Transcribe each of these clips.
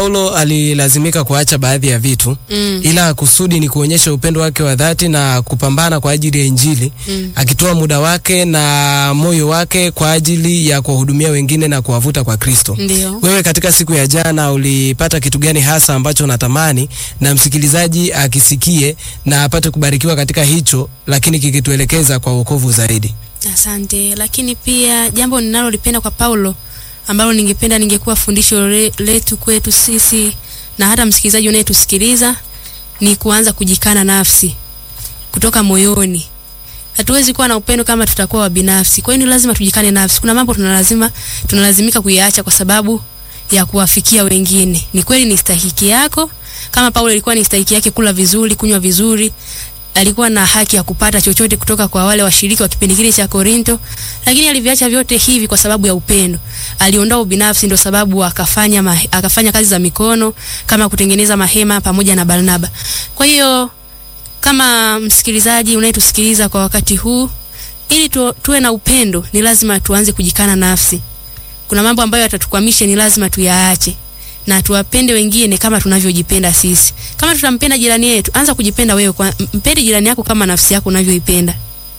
Paulo alilazimika kuacha baadhi ya vitu Mm. ila kusudi ni kuonyesha upendo wake wa dhati na kupambana kwa ajili ya Injili Mm. akitoa muda wake na moyo wake kwa ajili ya kuwahudumia wengine na kuwavuta kwa Kristo. Ndio. Wewe katika siku ya jana ulipata kitu gani hasa ambacho unatamani na msikilizaji akisikie na apate kubarikiwa katika hicho, lakini kikituelekeza kwa wokovu zaidi? Asante. Lakini pia jambo ninalolipenda kwa Paulo ambalo ningependa ningekuwa fundisho le- letu kwetu sisi na hata msikilizaji unayetusikiliza ni kuanza kujikana nafsi kutoka moyoni. Hatuwezi kuwa na upendo kama tutakuwa wabinafsi. Kwa hiyo ni lazima tujikane nafsi. Kuna mambo tunalazima tunalazimika kuyaacha kwa sababu ya kuwafikia wengine. Ni kweli ni stahiki yako, kama Paulo ilikuwa ni stahiki yake kula vizuri, kunywa vizuri, alikuwa na haki ya kupata chochote kutoka kwa wale washiriki wa kipindi kile cha Korinto, lakini aliviacha vyote hivi kwa sababu ya upendo. Aliondoa ubinafsi, ndio sababu akafanya mahe, akafanya kazi za mikono kama kutengeneza mahema pamoja na Barnaba. Kwa hiyo kama msikilizaji unayetusikiliza kwa wakati huu, ili tu, tuwe na upendo, ni lazima tuanze kujikana nafsi. Kuna mambo ambayo yatatukwamisha, ni lazima tuyaache na tuwapende wengine kama tunavyojipenda sisi. Kama tutampenda jirani yetu, anza kujipenda wewe, kwa mpende jirani yako kama nafsi yako unavyoipenda.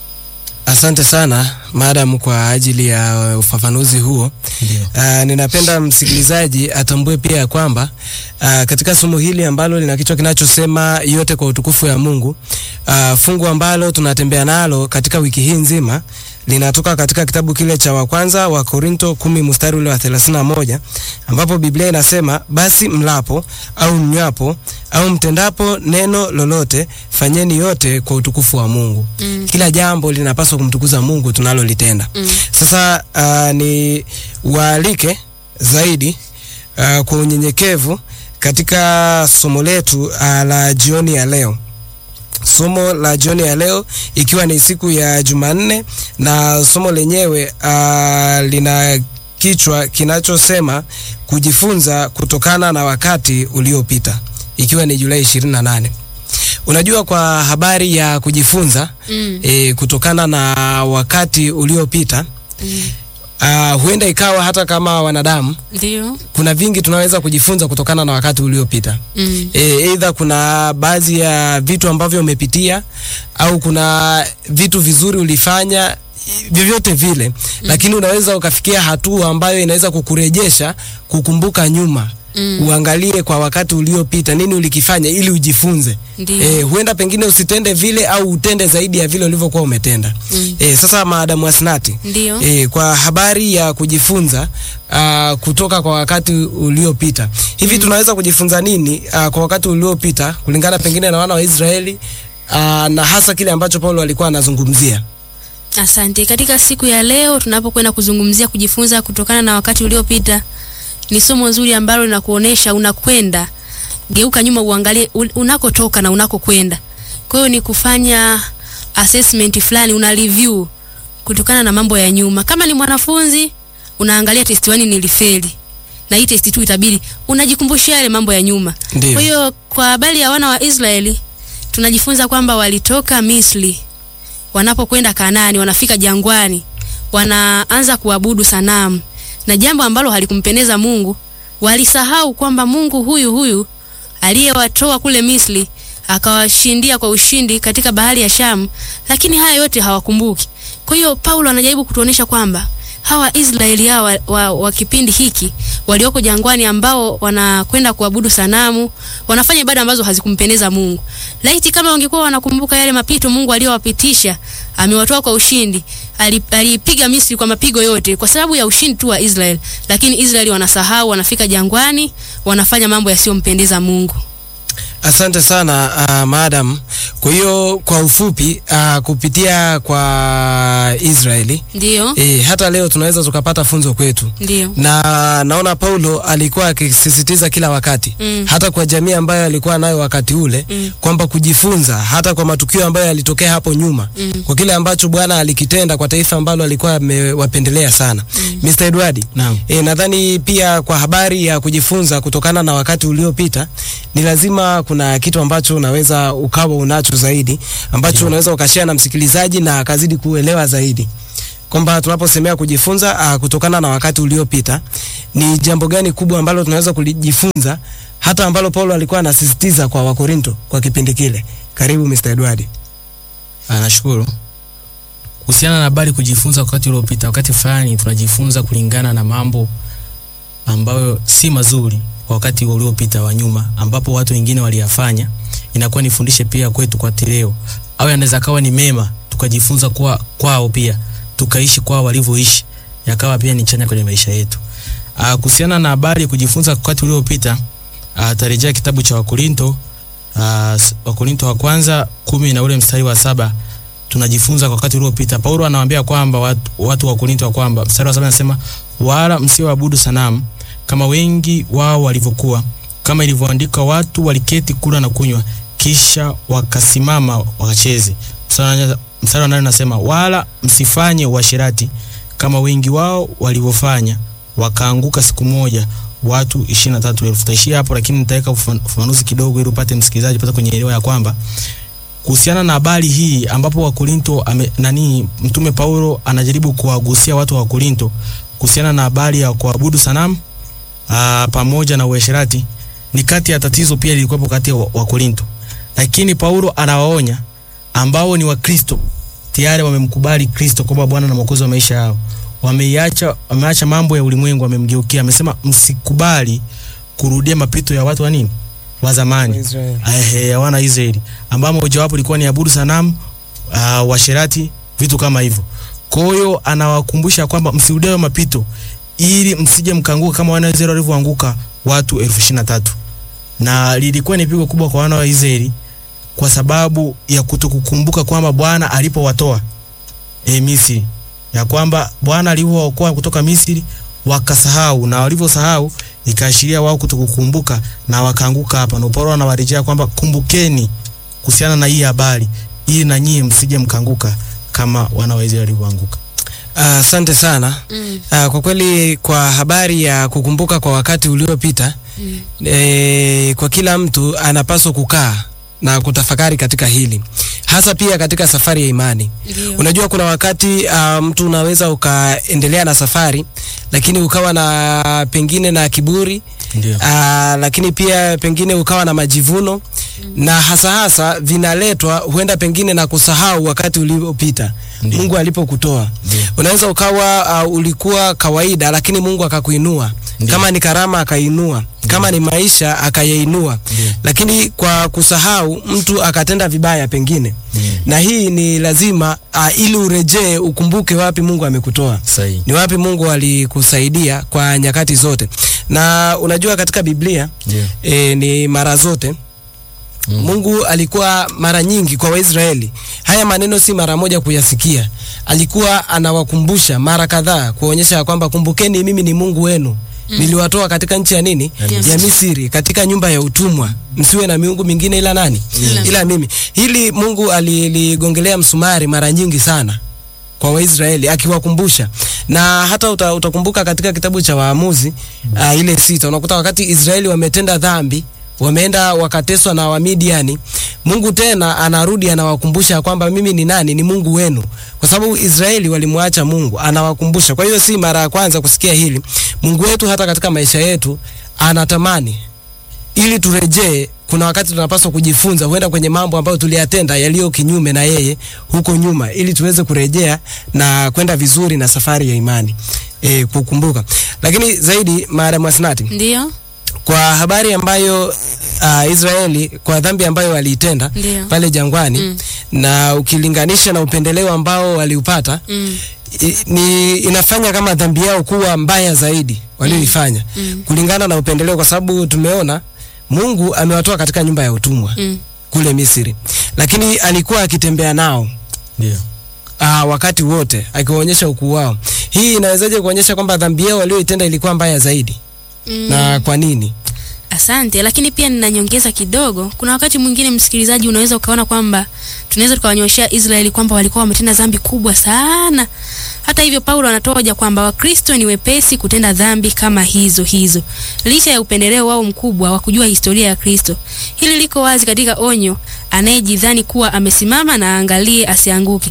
Asante sana madam kwa ajili ya ufafanuzi huo. Ndio. Uh, ninapenda msikilizaji atambue pia ya kwamba uh, katika somo hili ambalo lina kichwa kinachosema yote kwa utukufu ya Mungu, uh, fungu ambalo tunatembea nalo katika wiki hii nzima linatoka katika kitabu kile cha wa kwanza wa Korinto kumi mstari ule wa 31 ambapo Biblia inasema basi mlapo au mnywapo au mtendapo neno lolote fanyeni yote kwa utukufu wa Mungu. Mm. Kila jambo linapaswa kumtukuza Mungu tunalolitenda. Mm. Sasa uh, ni waalike zaidi uh, kwa unyenyekevu katika somo letu uh, la jioni ya leo. Somo la jioni ya leo ikiwa ni siku ya Jumanne na somo lenyewe uh, lina kichwa kinachosema kujifunza kutokana na wakati uliopita ikiwa ni Julai 28. Unajua kwa habari ya kujifunza Mm. e, kutokana na wakati uliopita Mm. uh, huenda ikawa hata kama wanadamu Ndio. kuna vingi tunaweza kujifunza kutokana na wakati uliopita. Mm. E, either kuna baadhi ya vitu ambavyo umepitia au kuna vitu vizuri ulifanya vyovyote vile mm. Lakini unaweza ukafikia hatua ambayo inaweza kukurejesha kukumbuka nyuma Mm. uangalie kwa wakati uliopita nini ulikifanya ili ujifunze. Ndio. Eh, huenda pengine usitende vile au utende zaidi ya vile ulivyokuwa umetenda. Mm. Eh, sasa maadamu Asnati Ndio. E, kwa habari ya kujifunza uh, kutoka kwa wakati uliopita hivi, tunaweza kujifunza nini uh, kwa wakati uliopita kulingana pengine na wana wa Israeli uh, na hasa kile ambacho Paulo alikuwa anazungumzia. Asante. Katika siku ya leo tunapokwenda kuzungumzia kujifunza kutokana na wakati uliopita, ni somo nzuri ambalo linakuonesha unakwenda, geuka nyuma uangalie u- unakotoka na unakokwenda. Kwa hiyo ni kufanya assessment fulani, una review kutokana na mambo ya nyuma. Kama ni mwanafunzi unaangalia test 1 nilifeli na hii test 2 itabidi unajikumbushia yale mambo ya nyuma. Ndio. Kwa hiyo kwa habari ya wana wa Israeli tunajifunza kwamba walitoka Misri wanapokwenda Kanaani, wanafika jangwani, wanaanza kuabudu sanamu, na jambo ambalo halikumpendeza Mungu. Walisahau kwamba Mungu huyu huyu aliyewatoa kule Misri akawashindia kwa ushindi katika bahari ya Shamu, lakini haya yote hawakumbuki. Kwa hiyo Paulo anajaribu kutuonesha kwamba hawa Israeli hawa wa, wa kipindi hiki walioko jangwani ambao wanakwenda kuabudu sanamu, wanafanya ibada ambazo hazikumpendeza Mungu. Laiti kama wangekuwa wanakumbuka yale mapito Mungu aliyowapitisha, amewatoa kwa ushindi, ali- alipiga Misri kwa mapigo yote kwa sababu ya ushindi tu wa Israeli, lakini Israeli wanasahau, wanafika jangwani, wanafanya mambo yasiyompendeza Mungu. Asante sana uh, madam. Kwa hiyo kwa ufupi uh, kupitia kwa Israeli Ndio, e, hata leo tunaweza tukapata funzo kwetu ndio, na naona Paulo alikuwa akisisitiza kila wakati Mm. hata kwa jamii ambayo alikuwa nayo wakati ule Mm. kwamba kujifunza hata kwa matukio ambayo yalitokea hapo nyuma Mm. kwa kile ambacho Bwana alikitenda kwa taifa ambalo alikuwa amewapendelea sana. Mr. Edward, Naam. e, nadhani pia kwa habari ya kujifunza kutokana na wakati uliopita ni lazima kuna kitu ambacho unaweza ukawa unacho zaidi ambacho unaweza ukashare na msikilizaji na akazidi kuelewa zaidi kwamba tunaposemea kujifunza uh, kutokana na wakati uliopita, ni jambo gani kubwa ambalo tunaweza kujifunza hata ambalo Paulo alikuwa anasisitiza kwa Wakorinto kwa kipindi kile? Karibu Mr. Edward. Ah, nashukuru. Kuhusiana na habari kujifunza wakati uliopita, wakati fulani tunajifunza kulingana na mambo ambayo si mazuri kwa wakati uliopita wa nyuma, ambapo watu wengine waliyafanya, inakuwa nifundishe pia kwetu kwa leo, au yanaweza kawa ni mema tukajifunza kwa kwao pia tukaishi kwao walivyoishi, yakawa pia ni chanya kwenye maisha yetu. Ah, kuhusiana na habari ya kujifunza wakati uliopita, ah, tarejea kitabu cha Wakorinto ah, Wakorinto wa kwanza kumi na ule mstari wa saba tunajifunza kwa wakati uliopita. Paulo anawaambia kwamba watu, watu wa Korinto wa kwamba mstari wa saba anasema wala msioabudu sanamu kama wengi wao walivyokuwa, kama ilivyoandikwa, watu waliketi kula na kunywa, kisha wakasimama wakacheze. Mstari wa nane anasema wala msifanye uasherati kama wengi wao walivyofanya, wakaanguka siku moja watu ishirini na tatu elfu. Taishia hapo, lakini nitaweka ufafanuzi kidogo ili upate msikilizaji pata kwenye elewa ya kwamba kuhusiana na habari hii ambapo Wakorinto ame, nani mtume Paulo anajaribu kuwagusia watu wa Korinto kuhusiana na habari ya kuabudu sanamu aa, pamoja na uasherati, ni kati ya tatizo pia lilikuwepo kati ya Wakorinto, lakini Paulo anawaonya ambao ni Wakristo tayari wamemkubali Kristo kama Bwana na Mwokozi wa maisha yao, wameiacha wameacha mambo ya ulimwengu, wamemgeukia. Amesema msikubali kurudia mapito ya watu wa nini wa zamani ya wana Israeli ambao mojawapo ilikuwa ni abudu sanamu, uh, washerati, vitu kama hivyo. Kwa hiyo anawakumbusha kwamba msirudie mapito ili msije mkanguka kama wana wa Israeli walivyoanguka watu elfu ishirini na tatu na lilikuwa ni pigo kubwa kwa wana wa Israeli kwa sababu ya kutokukumbuka kwamba Bwana alipowatoa e, Misri, ya kwamba Bwana alivyookoa kutoka Misri wakasahau, na walivyosahau ikaashiria wao kutokukumbuka na wakaanguka hapa. Na Paulo anawarejea kwamba kumbukeni kuhusiana na hii habari, ili na nyie msije mkanguka kama wana wa Israeli walivyoanguka. Asante uh, sana Mm. uh, kwa kweli kwa habari ya kukumbuka kwa wakati uliopita Mm. e, kwa kila mtu anapaswa kukaa na kutafakari katika hili hasa pia katika safari ya imani. Ndio. Unajua kuna wakati uh, mtu unaweza ukaendelea na safari lakini ukawa na pengine na kiburi Ndio. uh, lakini pia pengine ukawa na majivuno na hasa hasa vinaletwa huenda pengine na kusahau wakati uliopita Ndio. Mungu alipokutoa. Ndio. Unaweza ukawa uh, ulikuwa kawaida lakini Mungu akakuinua. Ndio. Kama ni karama akainua, kama ni maisha akayainua. Ndio. Lakini kwa kusahau mtu akatenda vibaya pengine. Ndio. Na hii ni lazima uh, ili urejee ukumbuke wapi Mungu amekutoa Sahihi. ni wapi Mungu alikusaidia kwa nyakati zote. Na unajua katika Biblia Ndio. e, ni mara zote Mm. Mungu alikuwa mara nyingi kwa Waisraeli. Haya maneno si mara moja kuyasikia, alikuwa anawakumbusha mara kadhaa kuonyesha ya kwamba kumbukeni, mimi ni Mungu wenu niliwatoa katika nchi ya nini Ya ya Misri, katika nyumba ya utumwa. Msiwe na miungu mingine ila nani? Ila. Ila mimi. Hili Mungu aliligongelea msumari mara nyingi sana kwa Waisraeli akiwakumbusha, na hata uta, utakumbuka katika kitabu cha Waamuzi uh, ile sita unakuta wakati Israeli wametenda dhambi wameenda wakateswa na Wamidiani, Mungu tena anarudi anawakumbusha kwamba mimi ni nani, ni Mungu wenu, kwa sababu Israeli walimwacha Mungu, anawakumbusha. Kwa hiyo si mara ya kwanza kusikia hili. Mungu wetu hata katika maisha yetu anatamani ili turejee. Kuna wakati tunapaswa kujifunza, huenda kwenye mambo ambayo tuliyatenda yaliyo kinyume na yeye huko nyuma, ili tuweze kurejea na kwenda vizuri na safari ya imani e, kukumbuka. Lakini zaidi, Madam Asnati, Ndio. kwa habari ambayo uh, Israeli kwa dhambi ambayo waliitenda Ndio. pale jangwani Mm. na ukilinganisha na upendeleo ambao waliupata Mm. i, ni inafanya kama dhambi yao kuwa mbaya zaidi walioifanya Mm. kulingana na upendeleo, kwa sababu tumeona Mungu amewatoa katika nyumba ya utumwa Mm. kule Misri, lakini alikuwa akitembea nao Ndio. Aa, wakati wote akiwaonyesha ukuu wao. Hii inawezaje kuonyesha kwamba dhambi yao walioitenda ilikuwa mbaya zaidi? Mm. Na kwa nini? Asante, lakini pia ninanyongeza kidogo. Kuna wakati mwingine, msikilizaji, unaweza ukaona kwamba tunaweza tukawanyoshea Israeli kwamba walikuwa wametenda dhambi kubwa sana. Hata hivyo, Paulo anatoa hoja kwamba Wakristo ni wepesi kutenda dhambi kama hizo hizo, licha ya upendeleo wao mkubwa wa kujua historia ya Kristo. Hili liko wazi katika onyo, anayejidhani kuwa amesimama na aangalie asianguke.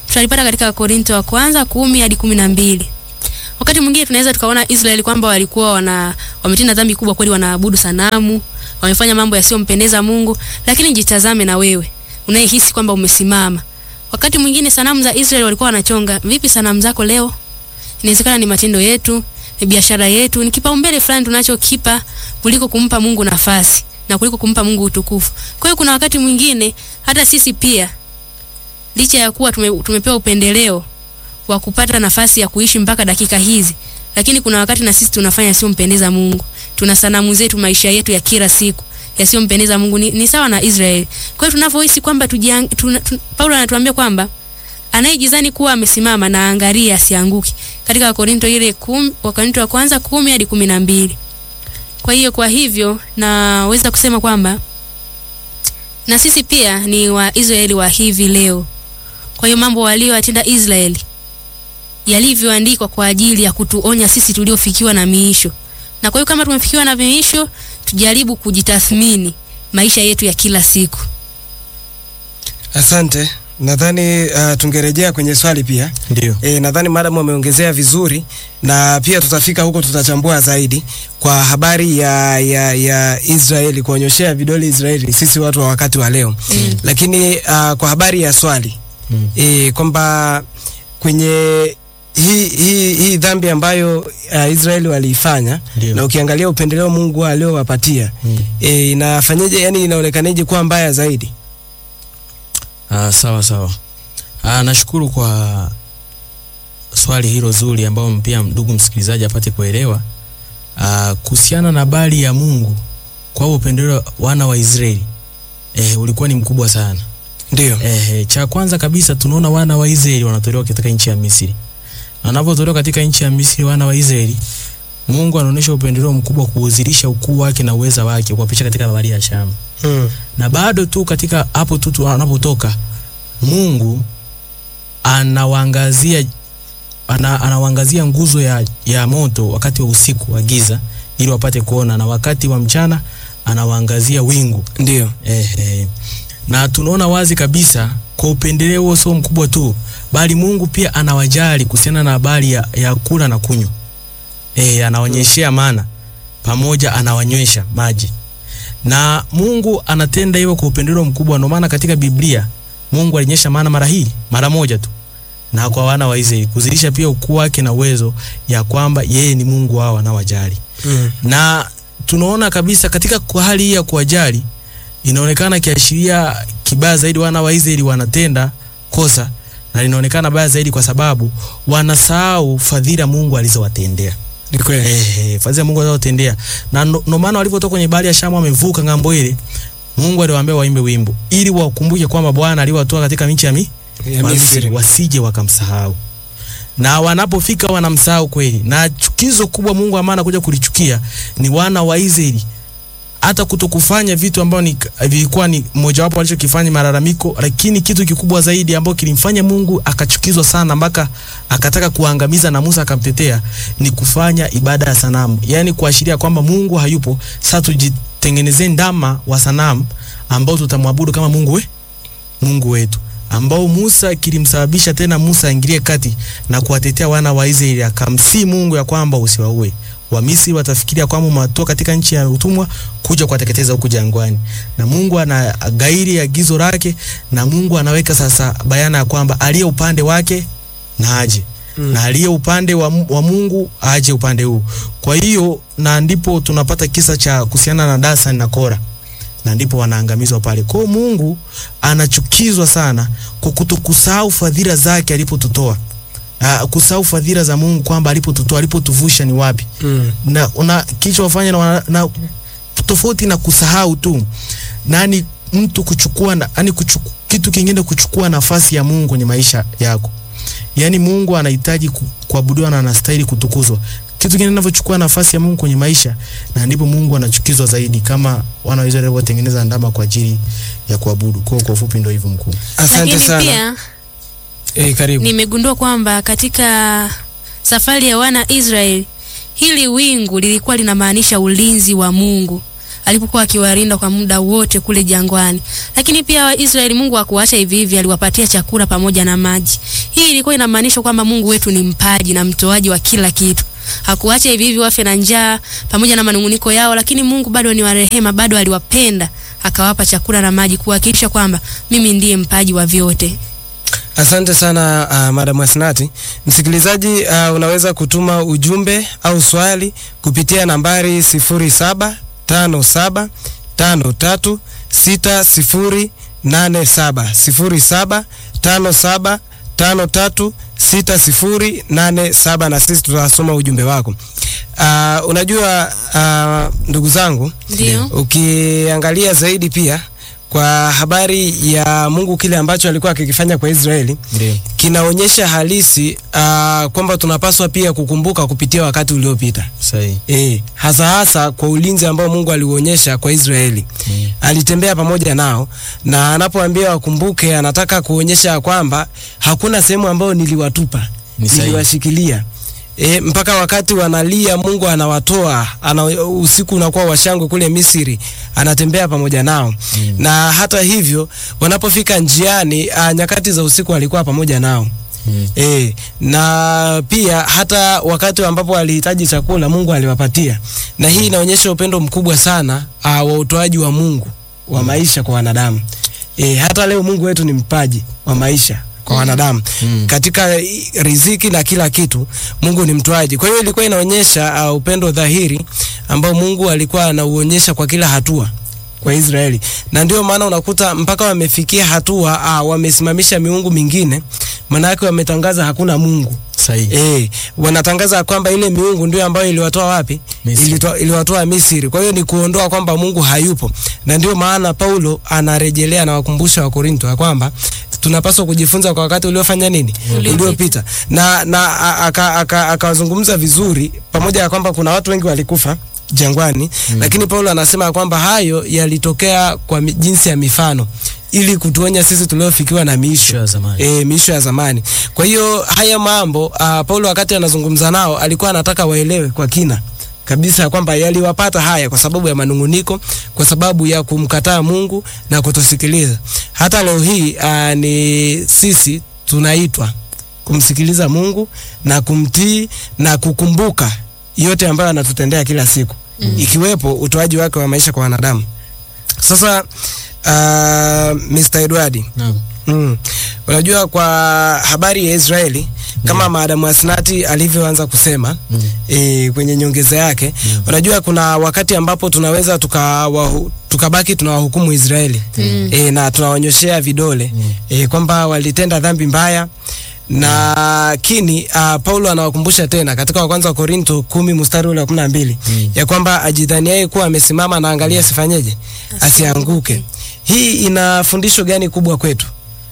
tutalipata katika Korinto wa kwanza kumi hadi kumi na mbili. Wakati mwingine tunaweza tukaona Israeli kwamba walikuwa wana wametenda dhambi kubwa kweli, wanaabudu sanamu, wamefanya mambo yasiyompendeza Mungu, lakini jitazame na wewe unayehisi kwamba umesimama. Wakati mwingine sanamu za Israeli walikuwa wanachonga. Vipi sanamu zako leo? Inawezekana ni matendo yetu, ni biashara yetu, ni kipaumbele fulani tunachokipa kuliko kumpa Mungu nafasi na kuliko kumpa Mungu utukufu. Kwa hiyo kuna wakati mwingine hata sisi pia licha ya kuwa tume, tumepewa upendeleo wa kupata nafasi ya kuishi mpaka dakika hizi, lakini kuna wakati na sisi tunafanya yasiyompendeza Mungu. Tuna sanamu zetu, maisha yetu ya kila siku yasiyompendeza Mungu. Ni, ni sawa na Israeli. Kwa hiyo tunavyohisi kwamba tujiang, tuna, tuna, Paulo anatuambia kwamba anayejizani kuwa amesimama na angalia asianguke, katika Wakorinto ile kum, Wakorinto wa kwanza kumi hadi kumi na mbili. Kwa hiyo kwa hivyo naweza kusema kwamba na sisi pia ni Waisraeli wa hivi leo. Kwa hiyo mambo walioyatenda Israeli yalivyoandikwa kwa ajili ya kutuonya sisi tuliofikiwa na miisho. Na kwa hiyo kama tumefikiwa na miisho, tujaribu kujitathmini maisha yetu ya kila siku. Asante. Nadhani uh, tungerejea kwenye swali pia. Ndio. E, nadhani madam ameongezea vizuri na pia tutafika huko, tutachambua zaidi kwa habari ya, ya, ya Israeli, kuonyoshea vidole Israeli, sisi watu wa wakati wa leo Mm. lakini uh, kwa habari ya swali Mm. e, kwamba kwenye hii hii hii dhambi ambayo uh, Israeli waliifanya Ndio. na ukiangalia upendeleo Mungu aliowapatia Mm. e, inafanyeje, yani inaonekaneje kuwa mbaya zaidi? Ah, sawa sawa. Ah, nashukuru kwa swali hilo zuri ambao pia ndugu msikilizaji apate kuelewa ah, kuhusiana na habari ya Mungu kwa upendeleo wana wa Israeli eh, ulikuwa ni mkubwa sana. Ndio. Eh, cha kwanza kabisa tunaona wana wa Israeli wanatolewa katika nchi ya Misri. Na Wanapotolewa katika nchi ya Misri wana wa Israeli, Mungu anaonyesha upendeleo mkubwa kuudhirisha ukuu wake na uweza wake kuwapisha katika bahari ya Shamu Mm. na bado tu katika hapo tu tu wanapotoka Mungu anawaangazia ana, anawaangazia nguzo ya, ya moto wakati wa usiku wa giza ili wapate kuona, na wakati wa mchana anawaangazia wingu Ndio. eh, eh. Na tunaona wazi kabisa kwa upendeleo huo sio mkubwa tu, bali Mungu pia anawajali kuhusiana na habari ya, ya kula na kunywa eh, anaonyeshea mana pamoja anawanywesha maji na Mungu anatenda hivyo kwa upendeleo mkubwa. Ndio maana katika Biblia Mungu alinyesha mana mara hii mara moja tu, na kwa wana wa Israeli kuzilisha pia ukuu wake na uwezo ya kwamba yeye ni Mungu wao anawajali. Mm. Na tunaona kabisa katika kwa hali hii ya kuwajali inaonekana kiashiria kibaya zaidi, wana wa Israeli wanatenda kosa na linaonekana baya zaidi kwa sababu wanasahau fadhila Mungu alizowatendea. Ni kweli. Eh, eh, fadhila Mungu alizotendea. Na ndo ndo maana walipotoka kwenye bahari ya Shamu wamevuka ng'ambo ile, Mungu aliwaambia waimbe wimbo ili wakumbuke kwamba Bwana aliwatoa katika nchi ya, mi, Ya wa Misri, Misri. wasije wakamsahau. Na wanapofika wanamsahau kweli. Na chukizo kubwa Mungu ambaye anakuja kulichukia ni wana wa Israeli hata kutokufanya vitu ambavyo ni vilikuwa ni mojawapo walichokifanya malalamiko, lakini kitu kikubwa zaidi ambacho kilimfanya Mungu akachukizwa sana mpaka akataka kuangamiza na Musa akamtetea ni kufanya ibada ya sanamu, yaani kuashiria kwamba Mungu hayupo. Sasa tujitengenezee ndama wa sanamu ambao tutamwabudu kama Mungu we, Mungu wetu ambao Musa kilimsababisha tena Musa aingilie kati na kuwatetea wana wa Israeli, akamsii Mungu ya kwamba usiwaue. Wamisri watafikiria kwamba umewatoa katika nchi ya utumwa kuja kuwateketeza huku jangwani, na Mungu anagairi agizo lake, na Mungu anaweka sasa bayana ya kwamba aliye upande wake na aje Mm. na aliye upande wa, Mu- wa Mungu aje upande huu. Kwa hiyo na ndipo tunapata kisa cha kuhusiana na Dasani na Kora, na ndipo wanaangamizwa pale. Kwa hiyo Mungu anachukizwa sana kwa kutokusahau fadhila zake alipotutoa. Uh, kusahau fadhila za Mungu kwamba alipotutoa alipotuvusha ni wapi Mm. na una kilichowafanya na, wana- na tofauti na kusahau tu nani mtu kuchukua na, yani kuchuku, kitu kingine kuchukua nafasi ya Mungu kwenye maisha yako. Yaani Mungu anahitaji ku- kuabudiwa na anastahili kutukuzwa. Kitu kingine kinavyochukua nafasi ya Mungu kwenye maisha na ndipo Mungu anachukizwa zaidi kama wana wa Israeli walivyotengeneza ndama kwa ajili ya kuabudu. Kwa kwa ufupi ndio hivyo mkuu. Asante Lakini sana. pia Eh, karibu. nimegundua kwamba katika safari ya wana Israeli hili wingu lilikuwa linamaanisha ulinzi wa Mungu alipokuwa akiwalinda kwa muda wote kule jangwani. Lakini pia Waisraeli, Mungu hakuacha hivi hivi, aliwapatia chakula pamoja na maji. Hii ilikuwa inamaanisha kwamba Mungu wetu ni mpaji na mtoaji wa kila kitu. Hakuacha hivi hivi wafe na njaa pamoja na manunguniko yao, lakini Mungu bado ni wa rehema, bado aliwapenda akawapa chakula na maji, kuhakikisha kwamba mimi ndiye mpaji wa vyote. Asante sana uh, Madam Asnati. Msikilizaji, uh, unaweza kutuma ujumbe au swali kupitia nambari 0757536087 0757536087 na sisi tutasoma ujumbe wako. Uh, unajua uh, ndugu zangu, Ndio. ukiangalia zaidi pia kwa habari ya Mungu kile ambacho alikuwa akikifanya kwa Israeli Ndio. kinaonyesha halisi uh, kwamba tunapaswa pia kukumbuka kupitia wakati uliopita. Sahihi. E, hasa hasa kwa ulinzi ambao Mungu aliuonyesha kwa Israeli. Mm. Alitembea pamoja nao na anapoambia wakumbuke, anataka kuonyesha kwamba hakuna sehemu ambayo niliwatupa, Ni sahihi. niliwashikilia. E, mpaka wakati wanalia Mungu anawatoa ana, usiku unakuwa washangwe kule Misri, anatembea pamoja nao Mm. na hata hivyo wanapofika njiani a, nyakati za usiku alikuwa pamoja nao. Mm. E, na pia hata wakati ambapo walihitaji chakula Mungu aliwapatia, na hii inaonyesha upendo mkubwa sana uh, wa utoaji wa Mungu wa maisha kwa wanadamu. E, hata leo Mungu wetu ni mpaji wa maisha kwa wanadamu Mm. katika i- riziki na kila kitu. Mungu ni mtoaji. Kwa hiyo ilikuwa inaonyesha uh, upendo dhahiri ambao Mungu alikuwa anauonyesha kwa kila hatua kwa Israeli, na ndio maana unakuta mpaka wamefikia hatua uh, wamesimamisha miungu mingine, maanake wametangaza hakuna Mungu. Sahihi. E, wanatangaza kwamba ile miungu ndio ambayo iliwatoa wapi? Misri. Ilitoa, iliwatoa Misri. Kwa hiyo ni kuondoa kwamba Mungu hayupo, na ndio maana Paulo anarejelea na wakumbusha wa Korinto ya kwamba tunapaswa kujifunza kwa wakati uliofanya nini, Uliopita. uliopita, na na a- aka- aka- akawazungumza vizuri, pamoja na kwamba kuna watu wengi walikufa jangwani mm. Lakini Paulo anasema kwamba hayo yalitokea kwa mi- jinsi ya mifano ili kutuonya sisi tuliofikiwa na miisho Sio ya zamani. e, miisho ya zamani. Kwa hiyo haya mambo uh, Paulo wakati anazungumza nao alikuwa anataka waelewe kwa kina kabisa kwamba yaliwapata haya kwa sababu ya manunguniko, kwa sababu ya kumkataa Mungu na kutosikiliza. Hata leo hii uh, ni sisi tunaitwa kumsikiliza Mungu na kumtii na kukumbuka yote ambayo anatutendea kila siku mm. ikiwepo utoaji wake wa maisha kwa wanadamu. Sasa uh, Mr. Edward Naam. Mm. Unajua kwa habari ya Israeli kama Maadamu Asnati alivyoanza kusema Mm. e, kwenye nyongeza yake Mm. unajua kuna wakati ambapo tunaweza tukawahu- tukabaki tunawahukumu Israeli Mm. e, na tunawanyoshea vidole Mm. e, kwamba walitenda dhambi mbaya na lakini uh, Paulo anawakumbusha tena katika wa kwanza wa Korinto kumi mstari ule wa kumi na mbili Mm. ya kwamba ajidhaniaye kuwa amesimama na angalia asifanyeje, asianguke. Hii ina fundisho gani kubwa kwetu?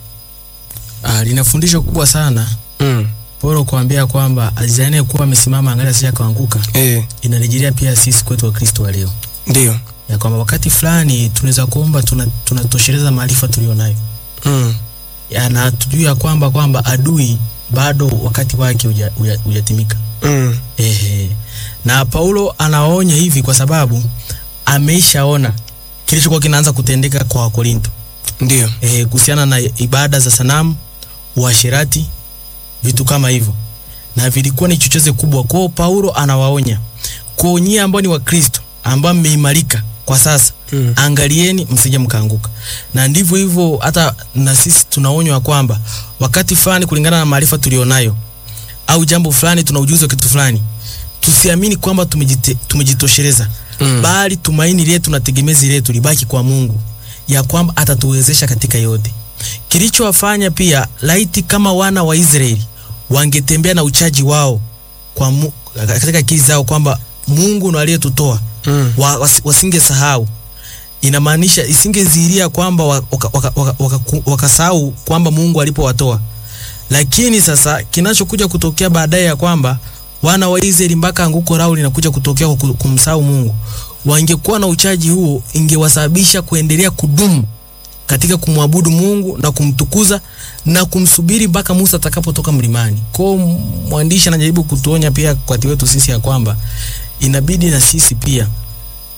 Ah, lina fundisho kubwa sana Mm. Paulo kuambia kwamba ajidhaniaye kuwa amesimama angalia asije akaanguka, Eh, inarejelea pia sisi kwetu wa Kristo wa leo, ndio. ya kwamba wakati fulani tunaweza kuomba tuna- tunatosheleza maarifa tulionayo Mm. Ya, na tujue ya kwamba kwamba adui bado wakati wake huja- huja- hujatimika. Mm. Ehe. Na Paulo anaonya hivi kwa sababu ameishaona kilichokuwa kinaanza kutendeka kwa Wakorinto Ndio. eh, kuhusiana na ibada za sanamu, uasherati, vitu kama hivyo, na vilikuwa ni chocheze kubwa kwao. Paulo anawaonya kwa nyie ambao ni Wakristo ambao mmeimarika kwa sasa Mm. angalieni msije mkaanguka. Na ndivyo hivyo, hata na sisi tunaonywa kwamba wakati fulani, kulingana na maarifa tulionayo au jambo fulani, tuna ujuzi wa kitu fulani, tusiamini kwamba tumejite, tumejitosheleza Mm. bali tumaini letu na tegemezi letu libaki kwa Mungu, ya kwamba atatuwezesha katika yote. Kilichowafanya pia, laiti kama wana wa Israeli wangetembea na uchaji wao kwa mu, katika akili zao kwamba Mungu ndo aliyetutoa Mm. wa, was, wasingesahau inamaanisha isingezihiria kwamba wakasahau waka, waka, waka, waka wakasahau kwamba Mungu alipowatoa. Lakini sasa kinachokuja kutokea baadaye ya kwamba wana wa Israeli mpaka anguko lao linakuja kutokea kwa ku- kumsahau Mungu, wangekuwa na uchaji huo, ingewasababisha kuendelea kudumu katika kumwabudu Mungu na kumtukuza na kumsubiri mpaka Musa atakapotoka mlimani. Kwa hiyo mwandishi anajaribu kutuonya pia wakati wetu sisi ya kwamba inabidi na sisi pia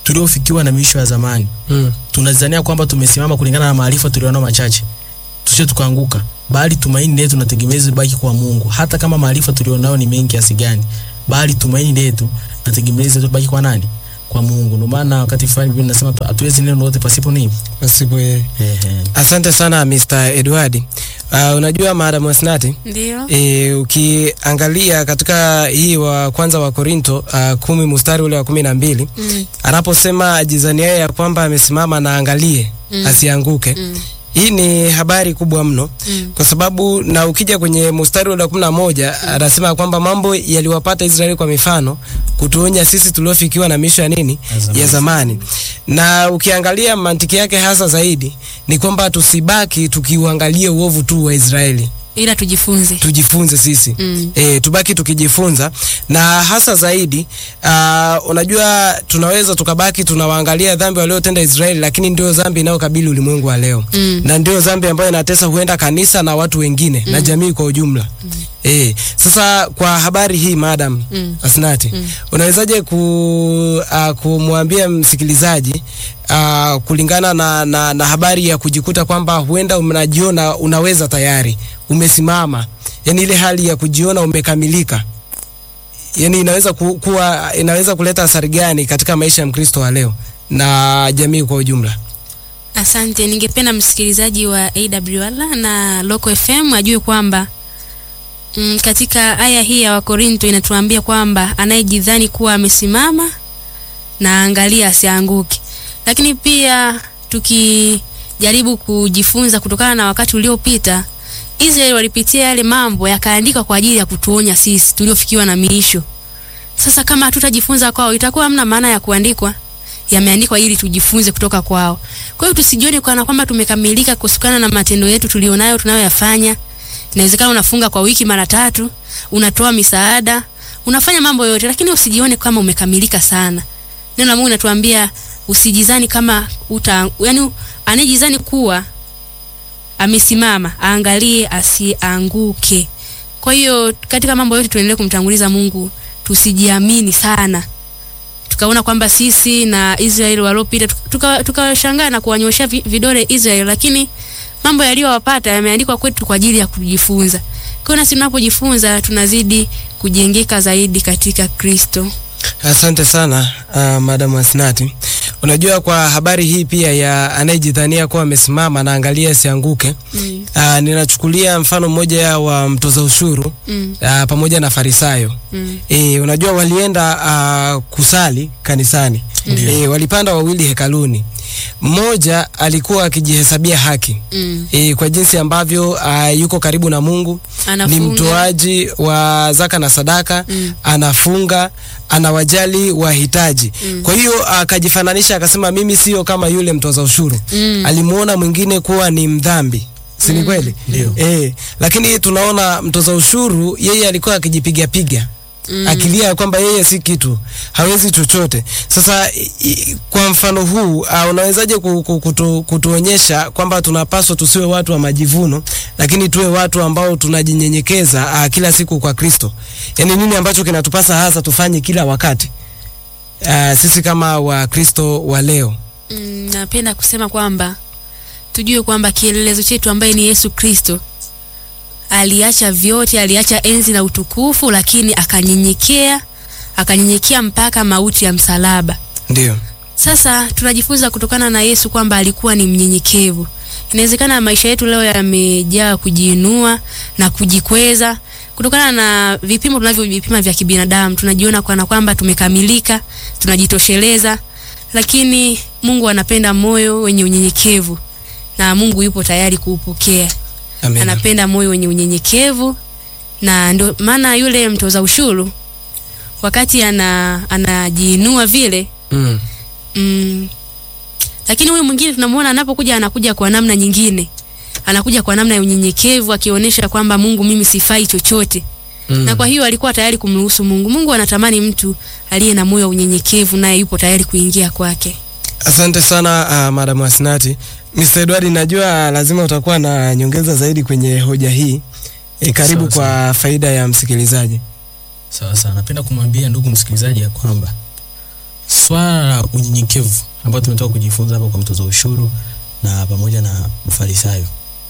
tuliofikiwa na miisho ya zamani Mm. tunazania kwamba tumesimama kulingana na maarifa tulionao machache tusije tukaanguka bali tumaini letu na tegemezi baki kwa Mungu hata kama maarifa tulionao ni mengi kiasi gani bali tumaini letu na tegemezi letu baki kwa nani kwa Mungu ndio maana wakati fulani Biblia inasema tu- hatuwezi neno lolote pasipo nini Pasipo yeye. ehe Asante sana Mr. Edward. Uh, unajua Madam Wasnati Ndio. E, ukiangalia katika hii wa kwanza wa Korinto uh, kumi mstari ule wa kumi na mbili Mm. anaposema ajizaniaye ya kwamba amesimama na angalie Mm. asianguke. Mm. Hii ni habari kubwa mno Mm. kwa sababu na ukija kwenye mstari ule wa kumi na moja anasema kwamba mambo yaliwapata Israeli kwa mifano kutuonya sisi tuliofikiwa na misho ya nini Ya zamani. ya zamani. Na ukiangalia mantiki yake hasa zaidi ni kwamba tusibaki tukiuangalia uovu tu wa Israeli Ila tujifunze. tujifunze sisi Mm. e, tubaki tukijifunza na hasa zaidi uh, unajua tunaweza tukabaki tunawaangalia dhambi waliotenda Israeli, lakini ndio dhambi inayokabili ulimwengu wa leo Mm. na ndio dhambi ambayo inatesa huenda kanisa na watu wengine na jamii kwa ujumla mm. E, sasa kwa habari hii madam Mm. Asnati Mm. unawezaje ku, uh, kumwambia msikilizaji uh, kulingana na, na, na habari ya kujikuta kwamba huenda unajiona unaweza tayari umesimama, yani ile hali ya kujiona umekamilika, yani inaweza ku, kuwa inaweza kuleta athari gani katika maisha ya Mkristo wa leo na jamii kwa ujumla? Asante, ningependa msikilizaji wa AWR na Local FM ajue kwamba mm, katika aya hii ya Wakorinto inatuambia kwamba anayejidhani kuwa amesimama na angalia asianguke. Lakini pia tukijaribu kujifunza kutokana na wakati uliopita, Israeli walipitia yale mambo yakaandikwa kwa ajili ya kutuonya sisi tuliofikiwa na miisho. Sasa kama hatutajifunza kwao, itakuwa hamna maana ya kuandikwa yameandikwa ili tujifunze kutoka kwao. Kwa hiyo tusijione kana kwamba tumekamilika kutokana na matendo yetu tulionayo tunayoyafanya. Inawezekana unafunga kwa wiki mara tatu, unatoa misaada, unafanya mambo yote, lakini usijione kama umekamilika sana. Neno la Mungu linatuambia usijizani kama uta, yani anejizani kuwa amesimama aangalie asianguke. Kwa hiyo katika mambo yote tuendelee kumtanguliza Mungu, tusijiamini sana tukaona kwamba sisi na Israeli waliopita tukawashangaa tuka tukawashangaa na kuwanyoshea vi- vidole Israeli, lakini mambo yaliyowapata yameandikwa kwetu kwa ajili ya kujifunza. Kwa hiyo nasi tunapojifunza tunazidi kujengeka zaidi katika Kristo. Asante sana uh, Madam Asnati. Unajua, kwa habari hii pia ya anayejidhania kuwa amesimama na angalia asianguke, Mm. uh, ninachukulia mfano mmoja wa mtoza ushuru Mm. uh, pamoja na Farisayo. Mm. E, unajua walienda uh, kusali kanisani e, walipanda wawili hekaluni. Mmoja alikuwa akijihesabia haki Mm. e, kwa jinsi ambavyo uh, yuko karibu na Mungu ni Anafunga. mtoaji wa zaka na sadaka Mm. anafunga anawajali wahitaji Mm. kwa hiyo akajifananisha akasema mimi sio kama yule mtoza ushuru Mm. alimuona mwingine kuwa ni mdhambi si ni kweli Ndio. e, lakini tunaona mtoza ushuru yeye alikuwa akijipiga piga Mm. akilia kwamba yeye si kitu hawezi chochote sasa i, i, kwa mfano huu uh, unawezaje ku, ku, kutu, kutuonyesha kwamba tunapaswa tusiwe watu wa majivuno lakini tuwe watu ambao tunajinyenyekeza uh, kila siku kwa kristo yaani nini ambacho kinatupasa hasa tufanye kila wakati uh, sisi kama wakristo wa leo Mm, napenda kusema kwamba tujue kwamba kielelezo chetu ambaye ni Yesu Kristo aliacha vyote, aliacha enzi na utukufu, lakini akanyenyekea, akanyenyekea mpaka mauti ya msalaba. ndio Sasa tunajifunza kutokana na Yesu kwamba alikuwa ni mnyenyekevu. Inawezekana maisha yetu leo yamejaa kujiinua na kujikweza kutokana na vipimo tunavyovipima vya kibinadamu. Tunajiona kana kwamba tumekamilika, tunajitosheleza, lakini Mungu anapenda moyo wenye unyenyekevu na Mungu yupo tayari kuupokea. Amen. Anapenda moyo wenye unyenyekevu, na ndio maana yule mtoza ushuru wakati ana anajiinua vile Mm. mm, lakini huyu mwingine tunamuona anapokuja anakuja kwa namna nyingine anakuja kwa namna ya unyenyekevu akionyesha kwamba mungu mimi sifai chochote Mm. na kwa hiyo alikuwa tayari kumruhusu mungu mungu anatamani mtu aliye na moyo wa unyenyekevu naye yupo tayari kuingia kwake Asante sana uh, Madam Asnati. Mr. Edward, najua lazima utakuwa na nyongeza zaidi kwenye hoja hii. E, karibu Sawa, kwa faida ya msikilizaji. sawa sawa napenda kumwambia ndugu msikilizaji ya kwamba swala la unyenyekevu ambayo tumetoka kujifunza hapa kwa mtoza ushuru na pamoja na mfarisayo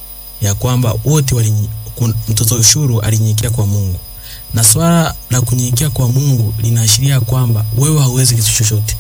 ya kwamba wote wali mtoza ushuru alinyenyekea kwa Mungu na swala la kunyenyekea kwa Mungu linaashiria kwamba wewe hauwezi kitu chochote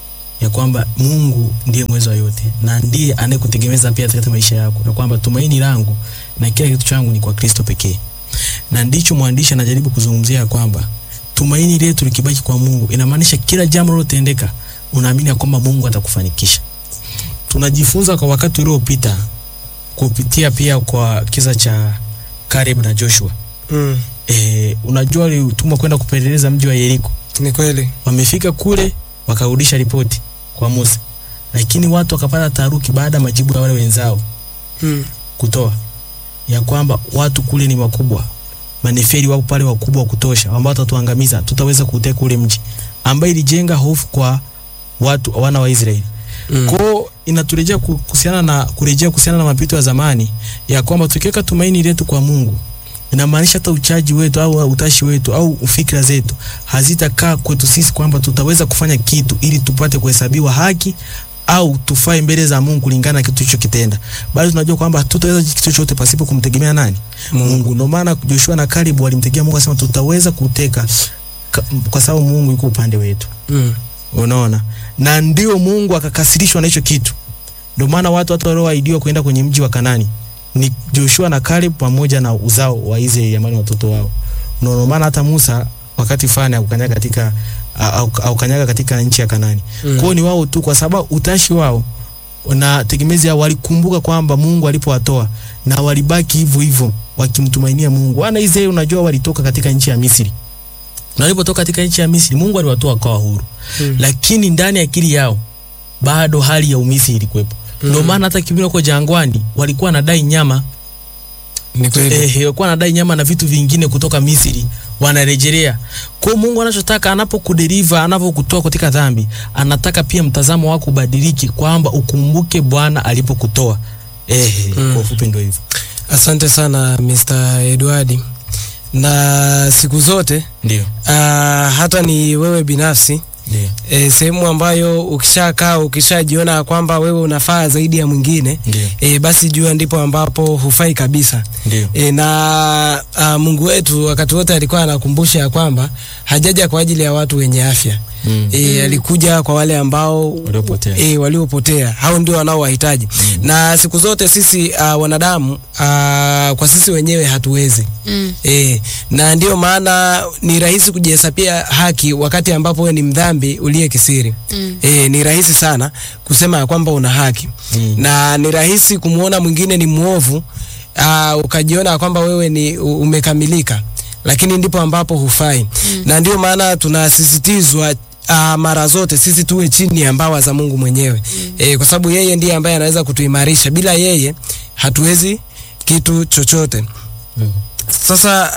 ya kwamba Mungu ndiye mweza yote na ndiye anayekutegemeza pia katika maisha yako, na kwamba tumaini langu na kila kitu changu ni kwa Kristo pekee. Na ndicho mwandishi anajaribu kuzungumzia kwamba tumaini letu likibaki kwa Mungu inamaanisha kila jambo lilotendeka unaamini kwamba Mungu atakufanikisha. Tunajifunza kwa wakati uliopita kupitia pia kwa kisa cha Caleb na Joshua. Mm. E, unajua walitumwa kwenda kupeleleza mji wa Yeriko. Ni kweli. Wamefika kule wakarudisha ripoti kwa Musa, lakini watu wakapata taharuki baada ya majibu ya wale wenzao Mm. kutoa ya kwamba watu kule ni wakubwa, maneferi wapo pale wakubwa wa kutosha, ambao watatuangamiza, tutaweza kuuteka ule mji, ambaye ilijenga hofu kwa watu wana wa Israeli. Mm. Kwao inaturejea ku- kuhusiana na kurejea kuhusiana na mapito ya zamani ya kwamba tukiweka tumaini letu kwa Mungu inamaanisha hata uchaji wetu au utashi wetu au fikra zetu hazitakaa kwetu sisi kwamba tutaweza kufanya kitu ili tupate kuhesabiwa haki au tufae mbele za Mungu kulingana na kitu tulichokitenda, bali tunajua kwamba tutaweza kitu chochote pasipo kumtegemea nani? Mungu. Mungu. Ndio maana Joshua na Caleb walimtegemea Mungu, akasema tutaweza kuteka ka- kwa sababu Mungu yuko upande wetu. Mm. Unaona, na ndio Mungu akakasirishwa na hicho kitu. Ndio maana watu hata walioahidiwa kwenda kwenye mji wa Kanani ni Joshua na Caleb pamoja na uzao wa Israeli ambao ni watoto wao. Ndio maana hata Musa wakati fulani akukanyaga katika au, au kanyaga katika nchi ya Kanani. Mm. Kwao ni wao tu, kwa sababu utashi wao na tegemezi yao walikumbuka kwamba Mungu alipowatoa na walibaki hivyo hivyo wakimtumainia Mungu. Wana Israeli, unajua walitoka katika nchi ya Misri na walipotoka katika nchi ya Misri Mungu aliwatoa kwa huru Mm. lakini ndani ya akili yao bado hali ya umisi ilikuwepo. Ndio Mm. maana hata kipindi wako jangwani walikuwa wanadai nyama Ni kweli. eh, walikuwa wanadai nyama na vitu vingine kutoka Misri wanarejelea. Kwa hiyo Mungu anachotaka anapokudeliver, anapokutoa katika dhambi, anataka pia mtazamo wako ubadiliki kwamba ukumbuke Bwana alipokutoa. Eh, Mm. kwa ufupi ndio hivyo. Asante sana Mr. Edward. Na siku zote Ndio. uh, hata ni wewe binafsi Ndio. e, sehemu ambayo ukishakaa ukishajiona kwamba wewe unafaa zaidi ya mwingine Ndio. e, basi jua ndipo ambapo hufai kabisa. Ndio. E, na a, Mungu wetu wakati wote alikuwa anakumbusha ya kwamba hajaja kwa ajili ya watu wenye afya. Mm. E, alikuja kwa wale ambao Waliopotea. e, waliopotea hao ndio wanaowahitaji na siku zote sisi uh, wanadamu uh, kwa sisi wenyewe hatuwezi Mm. e, na ndio maana ni rahisi kujihesabia haki wakati ambapo wewe ni mdhambi uliye kisiri Mm. e, ni rahisi sana kusema ya kwamba una haki Mm. na ni rahisi kumwona mwingine ni mwovu uh, ukajiona kwamba wewe ni u- umekamilika lakini ndipo ambapo hufai mm. na ndio maana tunasisitizwa uh, mara zote sisi tuwe chini ya mbawa za Mungu mwenyewe mm. e, kwa sababu yeye ndiye ambaye anaweza kutuimarisha bila yeye hatuwezi kitu chochote Mm. sasa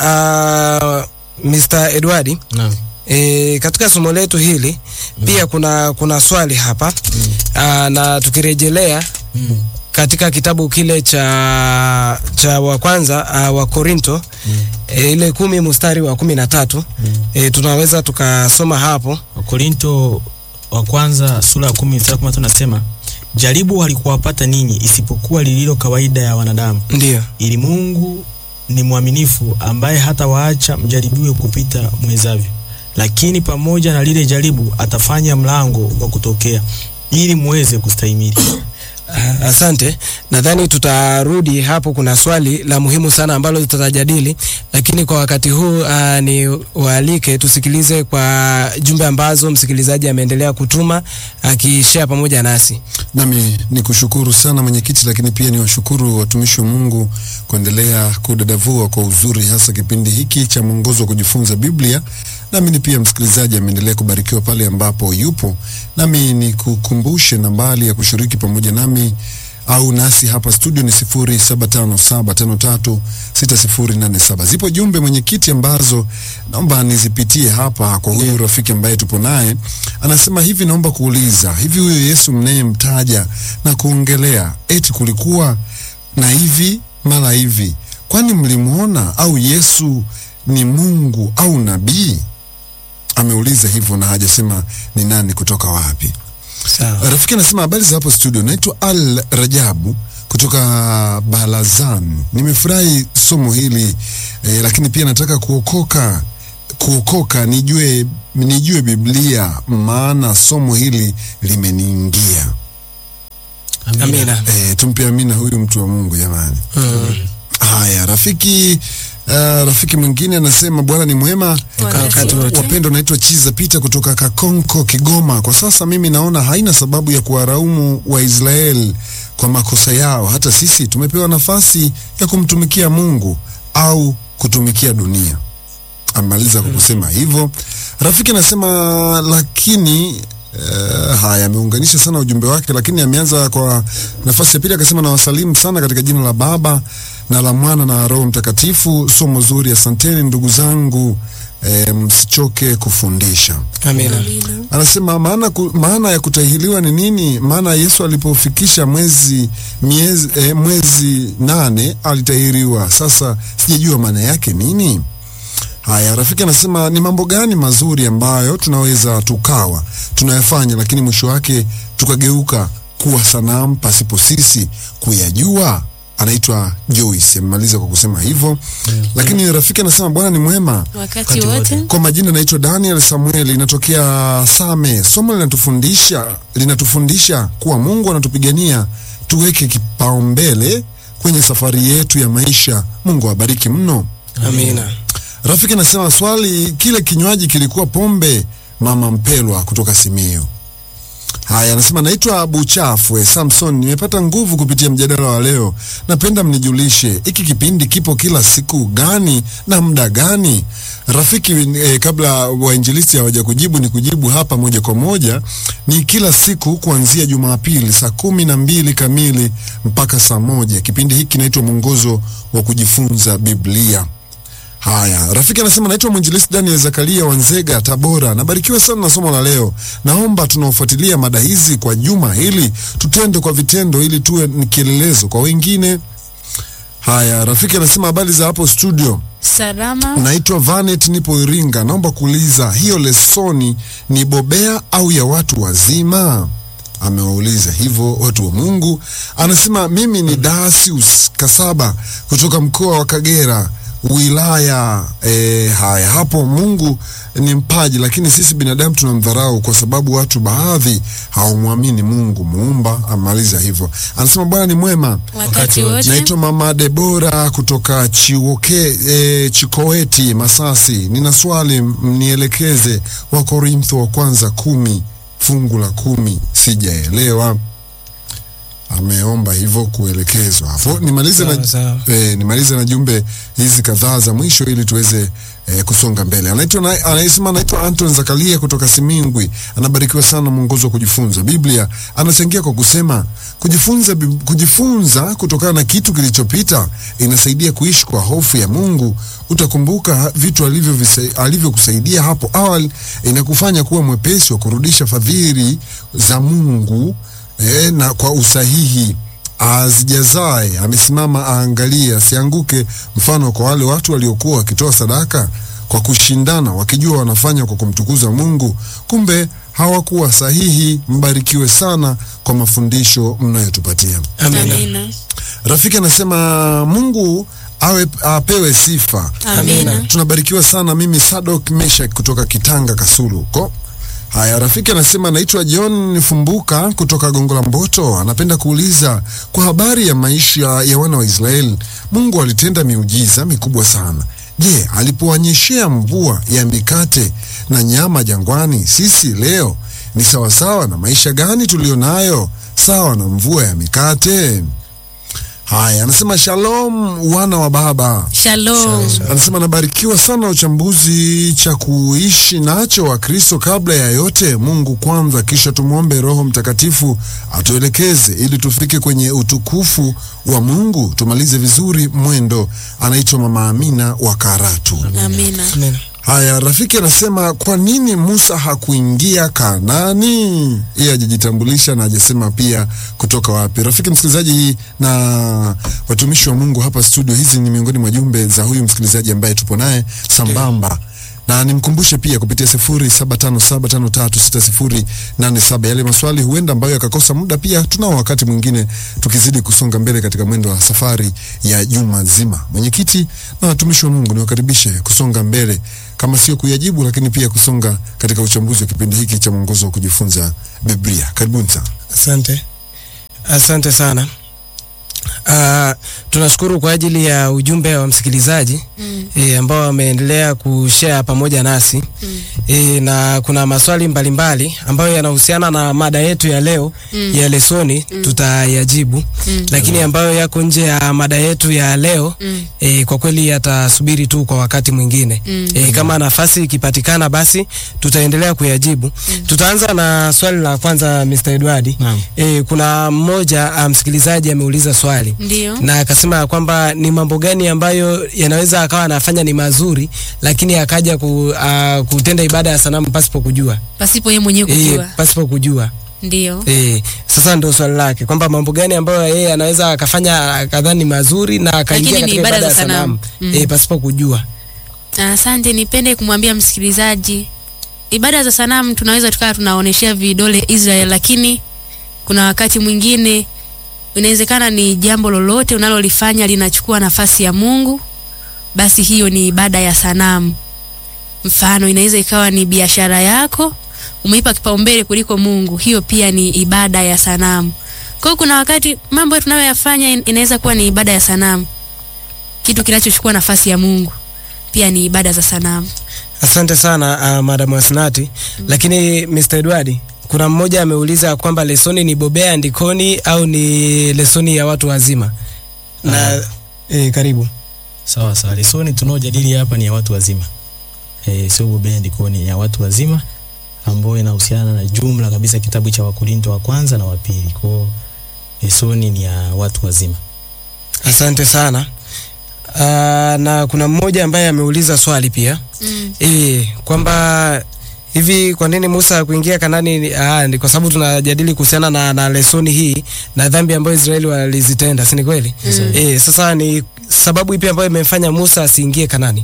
uh, Mr. Edward Naam. E, katika somo letu hili mm. pia kuna kuna swali hapa mm. Aa, na tukirejelea Mm. katika kitabu kile cha cha wa kwanza uh, wa Korinto Mm. e, ile kumi mstari wa kumi na tatu Mm. e, tunaweza tukasoma hapo Wakorinto wa kwanza sura ya kumi mstari wa kumi na tatu nasema jaribu halikuwapata ninyi isipokuwa lililo kawaida ya wanadamu, ndio ili Mungu ni mwaminifu ambaye hata waacha mjaribiwe kupita mwezavyo, lakini pamoja na lile jaribu atafanya mlango wa kutokea ili muweze kustahimili. Ah, Asante, nadhani tutarudi hapo. Kuna swali la muhimu sana ambalo tutajadili, lakini kwa wakati huu uh, ni waalike tusikilize kwa jumbe ambazo msikilizaji ameendelea kutuma akishare pamoja nasi. Nami ni kushukuru sana mwenyekiti, lakini pia ni washukuru watumishi wa Mungu kuendelea kudadavua kwa uzuri, hasa kipindi hiki cha mwongozo wa kujifunza Biblia. Nami ni pia msikilizaji ameendelea kubarikiwa pale ambapo yupo. Nami ni kukumbushe nambari ya kushiriki pamoja nami au nasi hapa studio ni 0757536087. Zipo jumbe mwenyekiti, ambazo naomba nizipitie hapa kwa huyu rafiki ambaye tupo naye. Anasema hivi, naomba kuuliza hivi, huyo Yesu mnayemtaja na kuongelea eti kulikuwa na hivi mara hivi, kwani mlimwona au Yesu ni Mungu au nabii? ameuliza hivyo na hajasema ni nani kutoka wapi. Sawa. Rafiki anasema habari za hapo studio, naitwa Al Rajabu kutoka Balazan. Nimefurahi somo hili eh, lakini pia nataka kuokoka kuokoka nijue nijue Biblia maana somo hili limeniingia. Amina. Eh, tumpe amina huyu mtu wa Mungu jamani. Mm. Haya, rafiki uh, rafiki mwingine anasema Bwana ni mwema Wakati wote. Wapendwa, naitwa Chiza Pita kutoka Kakonko, Kigoma. Kwa sasa mimi naona haina sababu ya kuwaraumu Waisraeli kwa makosa yao. Hata sisi tumepewa nafasi ya kumtumikia Mungu au kutumikia dunia. Amaliza kwa kusema hivyo. Rafiki anasema lakini Uh, haya ameunganisha sana ujumbe wake, lakini ameanza kwa nafasi ya pili akasema, nawasalimu sana katika jina la Baba na la Mwana na Roho Mtakatifu. Somo zuri, asanteni ndugu zangu, eh, msichoke kufundisha. Amina. Anasema maana, ku, maana ya kutahiriwa ni nini? Maana Yesu alipofikisha mwezi miezi, eh, mwezi nane alitahiriwa. Sasa sijajua maana yake nini. Haya, rafiki anasema ni mambo gani mazuri ambayo tunaweza tukawa tunayafanya, lakini mwisho wake tukageuka kuwa sanamu pasipo sisi kuyajua. Anaitwa Joyce, amemaliza kwa kusema hivyo. Lakini rafiki anasema Bwana ni mwema. wakati wote Kwa majina naitwa Daniel Samuel, inatokea Same. Somo linatufundisha linatufundisha kuwa Mungu anatupigania tuweke kipaumbele kwenye safari yetu ya maisha. Mungu awabariki mno. Amina. Rafiki anasema swali, kile kinywaji kilikuwa pombe? Mama Mpelwa kutoka Simiyu. Haya, anasema naitwa Buchafwe Samson, nimepata nguvu kupitia mjadala wa leo. Napenda mnijulishe hiki kipindi kipo kila siku gani na muda gani? Rafiki eh, kabla wainjilisti hawaja kujibu, ni kujibu hapa moja kwa moja. Ni kila siku kuanzia Jumapili saa kumi na mbili kamili mpaka saa moja. Kipindi hiki kinaitwa mwongozo wa kujifunza Biblia. Haya, rafiki anasema naitwa mwinjilisti Daniel Zakaria Wanzega, Tabora. Nabarikiwa sana na somo la leo. Naomba tunaofuatilia mada hizi kwa juma hili tutende kwa vitendo, ili tuwe ni kielelezo kwa wengine. Haya, rafiki anasema habari za hapo studio. salama Naitwa Vanet, nipo Iringa. Naomba kuuliza hiyo lesoni ni bobea au ya watu wazima? Amewauliza hivyo watu wa Mungu. Anasema mimi ni Dasius Kasaba kutoka mkoa wa Kagera wilaya e, haya hapo. Mungu ni mpaji, lakini sisi binadamu tunamdharau kwa sababu watu baadhi hawamwamini Mungu muumba. Amaliza hivyo, anasema Bwana ni mwema. wakati wote Naitwa Mama Debora kutoka Chiwoke, e, Chikoeti, Masasi. Nina swali mnielekeze. wa Korintho wa kwanza kumi fungu la kumi sijaelewa. Ameomba hivyo kuelekezwa hapo. Nimalize na, Sawa, sawa. e, nimalize na jumbe hizi kadhaa za mwisho ili tuweze e, kusonga mbele. Anaitwa na- anayesema anaitwa Anton Zakaria kutoka Simingwi. Anabarikiwa sana mwongozo wa kujifunza Biblia. Anachangia kwa kusema kujifunza, bib- kujifunza kutokana na kitu kilichopita inasaidia kuishi kwa hofu ya Mungu. Utakumbuka vitu alivyovisa- alivyokusaidia hapo awali, inakufanya kuwa mwepesi wa kurudisha fadhili za Mungu e, na kwa usahihi azijazae amesimama aangalie asianguke. Mfano kwa wale watu waliokuwa wakitoa sadaka kwa kushindana, wakijua wanafanya kwa kumtukuza Mungu, kumbe hawakuwa sahihi. Mbarikiwe sana kwa mafundisho mnayotupatia. Amina. amina Rafiki anasema Mungu awe apewe sifa. amina Tunabarikiwa sana. Mimi Sadok Meshak kutoka Kitanga Kasulu huko. Haya, rafiki anasema naitwa John Fumbuka kutoka Gongo la Mboto. Anapenda kuuliza kwa habari ya maisha ya wana wa Israeli. Mungu alitenda miujiza mikubwa sana. Je, alipowanyeshea mvua ya mikate na nyama jangwani, sisi leo ni sawasawa na maisha gani tulionayo? Sawa na mvua ya mikate? Haya, anasema shalom wana wa baba. shalom Anasema nabarikiwa sana uchambuzi cha kuishi nacho wa Kristo. Kabla ya yote, Mungu kwanza, kisha tumwombe Roho Mtakatifu atuelekeze ili tufike kwenye utukufu wa Mungu, tumalize vizuri mwendo. Anaitwa Mama Amina wa Karatu. amina Amina. Haya, rafiki anasema kwa nini Musa hakuingia Kanani? Yeye hajajitambulisha na hajasema pia kutoka wapi. Rafiki msikilizaji na watumishi wa Mungu hapa studio, hizi ni miongoni mwa jumbe za huyu msikilizaji ambaye tupo naye sambamba na nimkumbushe pia kupitia 0757536087 yale maswali huenda ambayo yakakosa muda, pia tunao wakati mwingine tukizidi kusonga mbele katika mwendo wa safari ya juma zima. Mwenyekiti na watumishi wa Mungu, niwakaribishe kusonga mbele, kama sio kuyajibu, lakini pia kusonga katika uchambuzi wa kipindi hiki cha mwongozo wa kujifunza Biblia. Karibuni sana. Asante, asante sana. Uh, tunashukuru kwa ajili ya ujumbe wa msikilizaji Mm. e, ambao wameendelea kushare pamoja nasi Mm. e, na kuna maswali mbalimbali ambayo yanahusiana na mada yetu ya leo Mm. ya lesoni tutayajibu, Mm. lakini ambayo yako nje ya mada yetu ya leo Mm. e, kwa kweli yatasubiri tu kwa wakati mwingine Mm. e, kama nafasi ikipatikana basi tutaendelea kuyajibu. Tutaanza na swali la kwanza Mr. Edward. Naam. E, kuna mmoja ah, msikilizaji ameuliza swali Ndio. na akasema ya kwamba ni mambo gani ambayo yanaweza akawa anafanya ni mazuri lakini akaja ku, uh, kutenda ibada ya sanamu pasipo kujua Pasipo yeye mwenyewe e, kujua. pasipo kujua Ndio. e, sasa ndio swali lake kwamba mambo gani ambayo yeye anaweza akafanya akadhani mazuri na akaingia Lakini ni katika ibada ibada za ya sanamu sanamu. e, pasipo kujua Asante, nipende kumwambia msikilizaji, ibada za sanamu tunaweza tukawa tunaoneshea vidole Israel, lakini kuna wakati mwingine inawezekana ni jambo lolote unalolifanya linachukua nafasi ya Mungu, basi hiyo ni ibada ya sanamu. Mfano, inaweza ikawa ni biashara yako umeipa kipaumbele kuliko Mungu, hiyo pia ni ibada ya sanamu. Kwa hiyo kuna wakati mambo tunayoyafanya in- inaweza kuwa ni ibada ya sanamu, kitu kinachochukua nafasi ya Mungu pia ni ibada za sanamu. asante sana uh, madam Asnati lakini Mr. Edward kuna mmoja ameuliza kwamba lesoni ni bobea andikoni au ni lesoni ya watu wazima na e, karibu Sawa sawa. Lesoni tunaojadili hapa ni ya watu wazima. Eh, sio bobea ndikoni ya watu wazima ambayo inahusiana na jumla kabisa kitabu cha Wakorinto wa kwanza na wa pili. Kwa hiyo lesoni ni ya watu wazima. Asante sana. Uh, na kuna mmoja ambaye ameuliza swali pia Mm. e, kwamba hivi kwa nini Musa hakuingia Kanani? ni- Ah, ni kwa sababu tunajadili kuhusiana na, na lesoni hii na dhambi ambayo Israeli walizitenda, si ni kweli? Mm. E, sasa ni sababu ipi ambayo imemfanya Musa asiingie Kanani?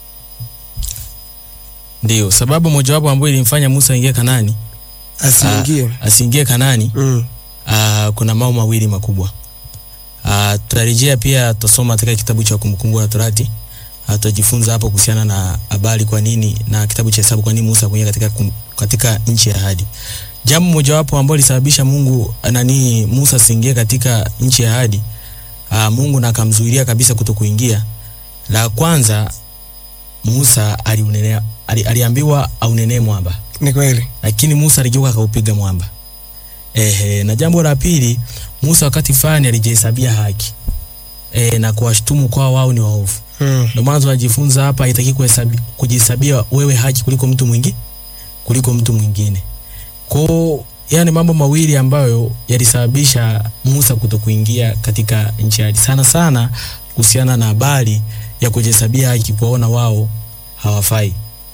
Ndio, sababu mojawapo ambayo ilimfanya Musa aingie Kanani, Asiingie. asiingie Kanani, Mm. ah, kuna mambo mawili makubwa. Ah, tutarejea pia tutasoma katika kitabu cha Kumbukumbu la Torati. Ah, tutajifunza hapo kuhusiana na habari kwa nini na kitabu cha Hesabu kwa nini Musa kuingia katika kum, katika nchi ya ahadi. Jambo mojawapo ambalo lisababisha Mungu nani Musa asiingie katika nchi ya ahadi, ah, Mungu na akamzuilia kabisa kutokuingia. La kwanza Musa aliunenea, ali, aliambiwa aunenee mwamba Ni kweli. lakini Musa aligeuka akaupiga mwamba. Ehe, na jambo la pili, Musa wakati fulani alijihesabia haki e, na kuwashtumu kwa wao ni waovu. Mm. Ndio maana tunajifunza hapa, haitaki kuhesabi- kujihesabia wewe haki kuliko mtu mwingine kuliko mtu mwingine. Kwa yani mambo mawili ambayo yalisababisha Musa kutokuingia katika nchi ya ahadi, sana sana kuhusiana na habari ya kujihesabia haki, kuwaona wao hawafai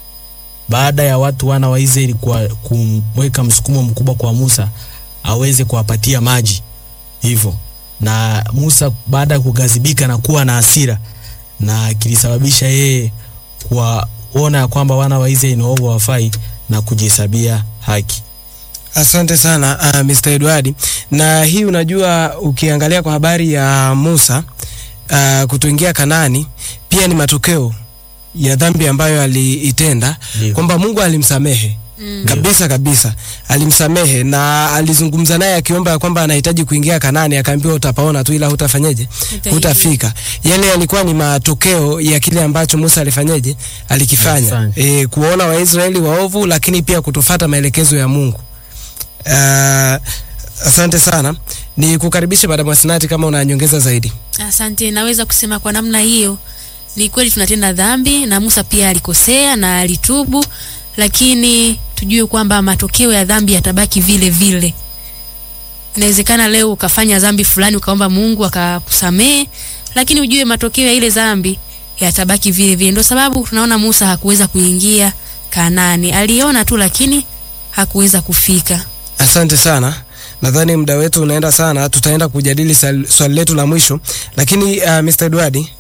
baada ya watu wana wa Israeli kwa kumweka msukumo mkubwa kwa Musa aweze kuwapatia maji hivyo, na Musa baada ya kugazibika na kuwa na hasira, na kilisababisha yeye kuwaona ya kwamba wana wa Israeli ni waovu hawafai na kujihesabia haki. Asante sana uh, Mr. Edward. Na hii unajua, ukiangalia kwa habari ya Musa uh, kutoingia Kanani pia ni matokeo ya dhambi ambayo aliitenda, Ndio. kwamba Mungu alimsamehe Mm. kabisa kabisa, alimsamehe na alizungumza naye akiomba ya kwamba anahitaji kuingia Kanani, akaambiwa utapaona tu, ila hutafanyeje, Utaingia. hutafika. Yale yalikuwa ni matokeo ya kile ambacho Musa alifanyeje, alikifanya, Alifanya. e, kuwaona Waisraeli waovu, lakini pia kutofata maelekezo ya Mungu. Uh, asante sana, ni kukaribisha Madam Asinati kama una nyongeza zaidi. Asante, naweza kusema kwa namna hiyo, ni kweli tunatenda dhambi na Musa pia alikosea na alitubu, lakini tujue kwamba matokeo ya dhambi yatabaki vile vile. Inawezekana leo ukafanya dhambi fulani ukaomba Mungu akakusamehe, lakini ujue matokeo ya ile dhambi yatabaki vile vile. Ndio sababu tunaona Musa hakuweza kuingia Kanaani, aliona tu, lakini hakuweza kufika. Asante sana. Nadhani muda wetu unaenda sana, tutaenda kujadili sal- swali letu la mwisho, lakini uh, Mr. Edward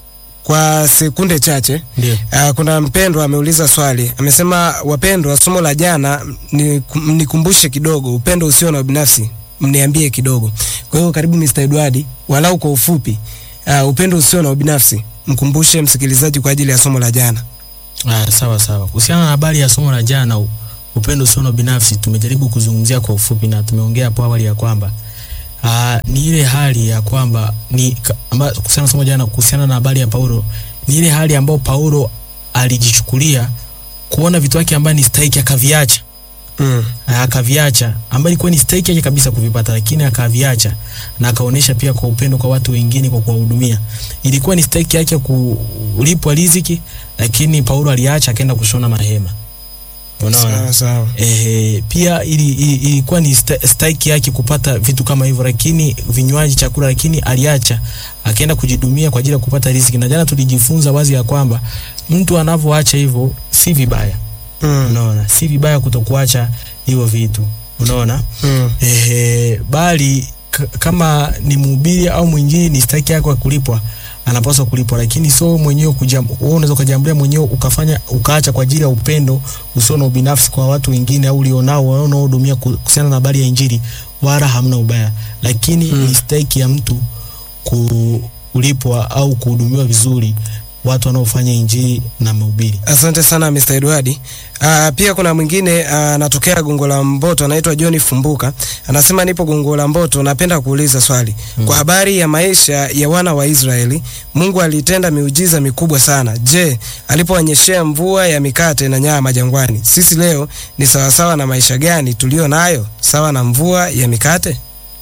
kwa sekunde chache. Ndio. Uh, kuna mpendwa ameuliza swali, amesema wapendwa, somo la jana ni- mnikumbushe kidogo, upendo usio na ubinafsi, mniambie kidogo. Kwa hiyo karibu Mr. Edward, walau kwa ufupi, uh, upendo usio na ubinafsi, mkumbushe msikilizaji kwa ajili ya somo la jana. Ah, sawa sawa. Kuhusiana na habari ya somo la jana, u- upendo usio na binafsi, tumejaribu kuzungumzia kwa ufupi na tumeongea hapo awali ya kwamba ah, ni ile hali ya kwamba ni ka- amba, kuhusiana na somo jana, kuhusiana na habari ya Paulo, ni ile hali ambayo Paulo alijichukulia kuona vitu vyake ambayo ni stahiki akaviacha Mm. na akaviacha ambayo ilikuwa ni stahiki yake kabisa kuvipata, lakini akaviacha na akaonyesha pia kwa upendo kwa watu wengine kwa kuwahudumia. Ilikuwa ni stahiki yake kulipwa riziki, lakini Paulo aliacha akaenda kushona mahema. Unaona? Sawa sawa. Ehe, pia ili, ili, ilikuwa ni sta- stahiki yake kupata vitu kama hivyo, lakini vinywaji, chakula, lakini aliacha akaenda kujidumia kwa ajili ya kupata riziki. Na jana tulijifunza wazi ya kwamba mtu anavyoacha hivyo si vibaya Mm. unaona si vibaya kutokuacha hivyo vitu unaona Mm. ehe bali k- kama ni mhubiri au mwinjili ni staki yako ya kulipwa anapaswa kulipwa lakini so mwenyewe kujam wewe unaweza ukajambulia mwenyewe ukafanya ukaacha kwa ajili ya upendo usio na ubinafsi kwa watu wengine au ulionao wanaohudumia ku- kuhusiana na habari ya injili wala hamna ubaya lakini Mm. ni staki ya mtu kulipwa au kuhudumiwa vizuri watu wanaofanya injili na mahubiri Asante sana Mr. Edward. Uh, pia kuna mwingine ah, anatokea Gongo la Mboto anaitwa John Fumbuka. Anasema nipo Gongo la Mboto, napenda kuuliza swali. Mm. Kwa habari ya maisha ya wana wa Israeli, Mungu alitenda miujiza mikubwa sana. Je, alipowanyeshea mvua ya mikate na nyama jangwani, sisi leo ni sawasawa na maisha gani tulio nayo? Sawa na mvua ya mikate?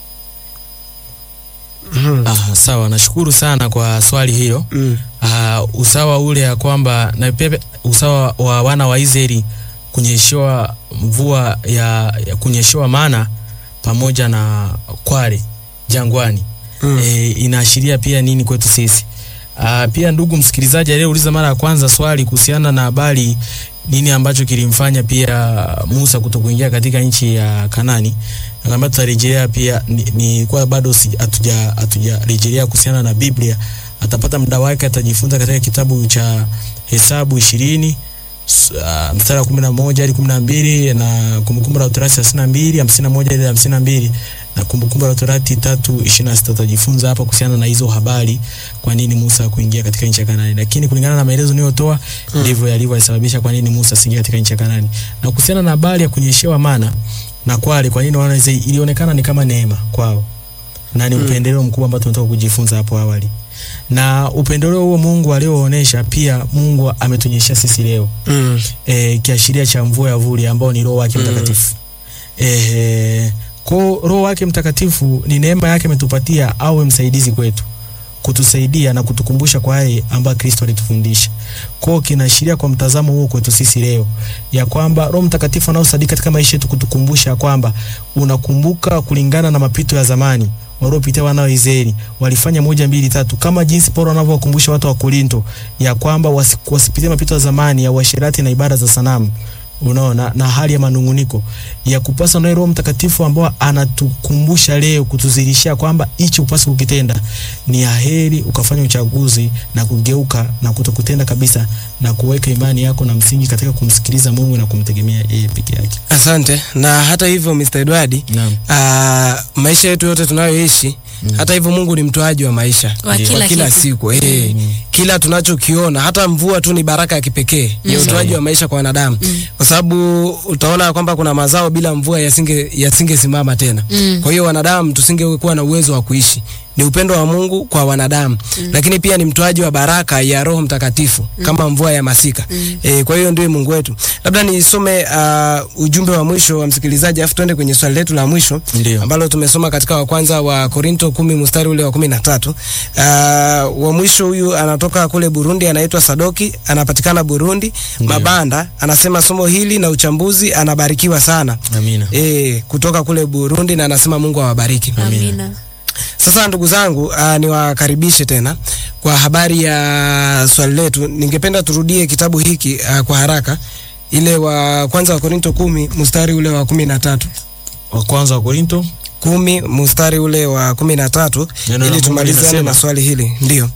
Mhm. Ah, sawa, nashukuru sana kwa swali hilo. Mm. Ah, usawa ule ya kwamba na pia usawa wa wana wa Israeli kunyeshewa mvua ya, ya kunyeshewa mana pamoja na kware jangwani Mm. e, inaashiria pia nini kwetu sisi? Ah, pia ndugu msikilizaji aliyeuliza mara ya kwanza swali kuhusiana na habari nini ambacho kilimfanya pia Musa kutokuingia katika nchi ya Kanani, nakwambia tutarejelea pia ni, ni kwa bado si- hatuja hatujarejelea kuhusiana na Biblia. Atapata muda wake, atajifunza katika kitabu cha Hesabu ishirini s- ah, mstari wa kumi na moja hadi kumi na mbili na Kumbukumbu la Torati thelathini na mbili hamsini na moja hadi hamsini na mbili na Kumbukumbu la Torati tatu ishirini na sita utajifunza hapa kuhusiana na hizo habari, kwa nini Musa kuingia katika nchi ya Kanaani. Lakini kulingana na maelezo niliyotoa ndivyo yalivyosababisha kwa nini Musa asiingie katika nchi ya Kanaani. Na kuhusiana na habari ya kunyeshewa mana na kwale, kwa nini wana Israeli, ilionekana ni kama neema kwao na ni Mm. upendeleo mkubwa ambao tunataka kujifunza hapo awali, na upendeleo huo Mungu alioonesha pia Mungu ametunyeshea sisi leo Mm. e, kiashiria cha mvua ya vuli ambao ni roho wake Mm. mtakatifu e, ko roho wake mtakatifu ni neema yake ametupatia awe msaidizi kwetu kutusaidia na kutukumbusha kwa yale ambayo Kristo alitufundisha. Kwao kinaashiria kwa mtazamo huo kwetu sisi leo ya kwamba Roho Mtakatifu anaosadiki katika maisha yetu kutukumbusha kwamba unakumbuka kulingana na mapito ya zamani waliopitia wana wa Israeli walifanya moja mbili tatu, kama jinsi Paulo anavyowakumbusha watu wa Korinto ya kwamba wasi- wasipitie mapito ya zamani ya uasherati na ibada za sanamu unaona na hali ya manunguniko ya kupasa naye Roho Mtakatifu ambao anatukumbusha leo kutuzidishia kwamba hichi upasi kukitenda ni aheri ukafanya uchaguzi na kugeuka na kutokutenda kabisa na kuweka imani yako na msingi katika kumsikiliza Mungu na kumtegemea yeye peke yake. Asante. Na hata hivyo Mr. Edward, Naam. Ah, maisha yetu yote tunayoishi hata hivyo Mungu ni mtoaji wa maisha Wa Ndio. kila, kwa kila kitu. siku eh, Mm. kila tunachokiona hata mvua tu ni baraka ya kipekee ni Mm. utoaji wa maisha kwa wanadamu kwa sababu utaona kwamba kuna mazao bila mvua yasinge yasingesimama tena Mm. kwa hiyo wanadamu tusingekuwa na uwezo wa kuishi ni upendo wa Mungu kwa wanadamu lakini pia ni mtoaji wa baraka ya Roho Mtakatifu kama mvua ya masika eh, kwa hiyo ndiye Mungu wetu labda nisome uh, ujumbe wa mwisho wa msikilizaji afu tuende kwenye swali letu la mwisho Ndio. ambalo tumesoma katika wa kwanza wa Korinto kumi mstari ule wa kumi na tatu. Uh, wa mwisho huyu anatoka kule Burundi, anaitwa Sadoki, anapatikana Burundi Ndio. Mabanda. Anasema somo hili na uchambuzi, anabarikiwa sana Amina. e, kutoka kule Burundi, na anasema Mungu awabariki. Amina. Sasa ndugu zangu, uh, niwakaribishe tena kwa habari ya swali letu. Ningependa turudie kitabu hiki uh, kwa haraka, ile wa kwanza wa Korinto kumi mstari ule wa kumi na tatu Wa kwanza wa Korinto kumi mstari ule wa kumi na tatu Neno la ili Mungu tumalizane linasema- na swali hili ndio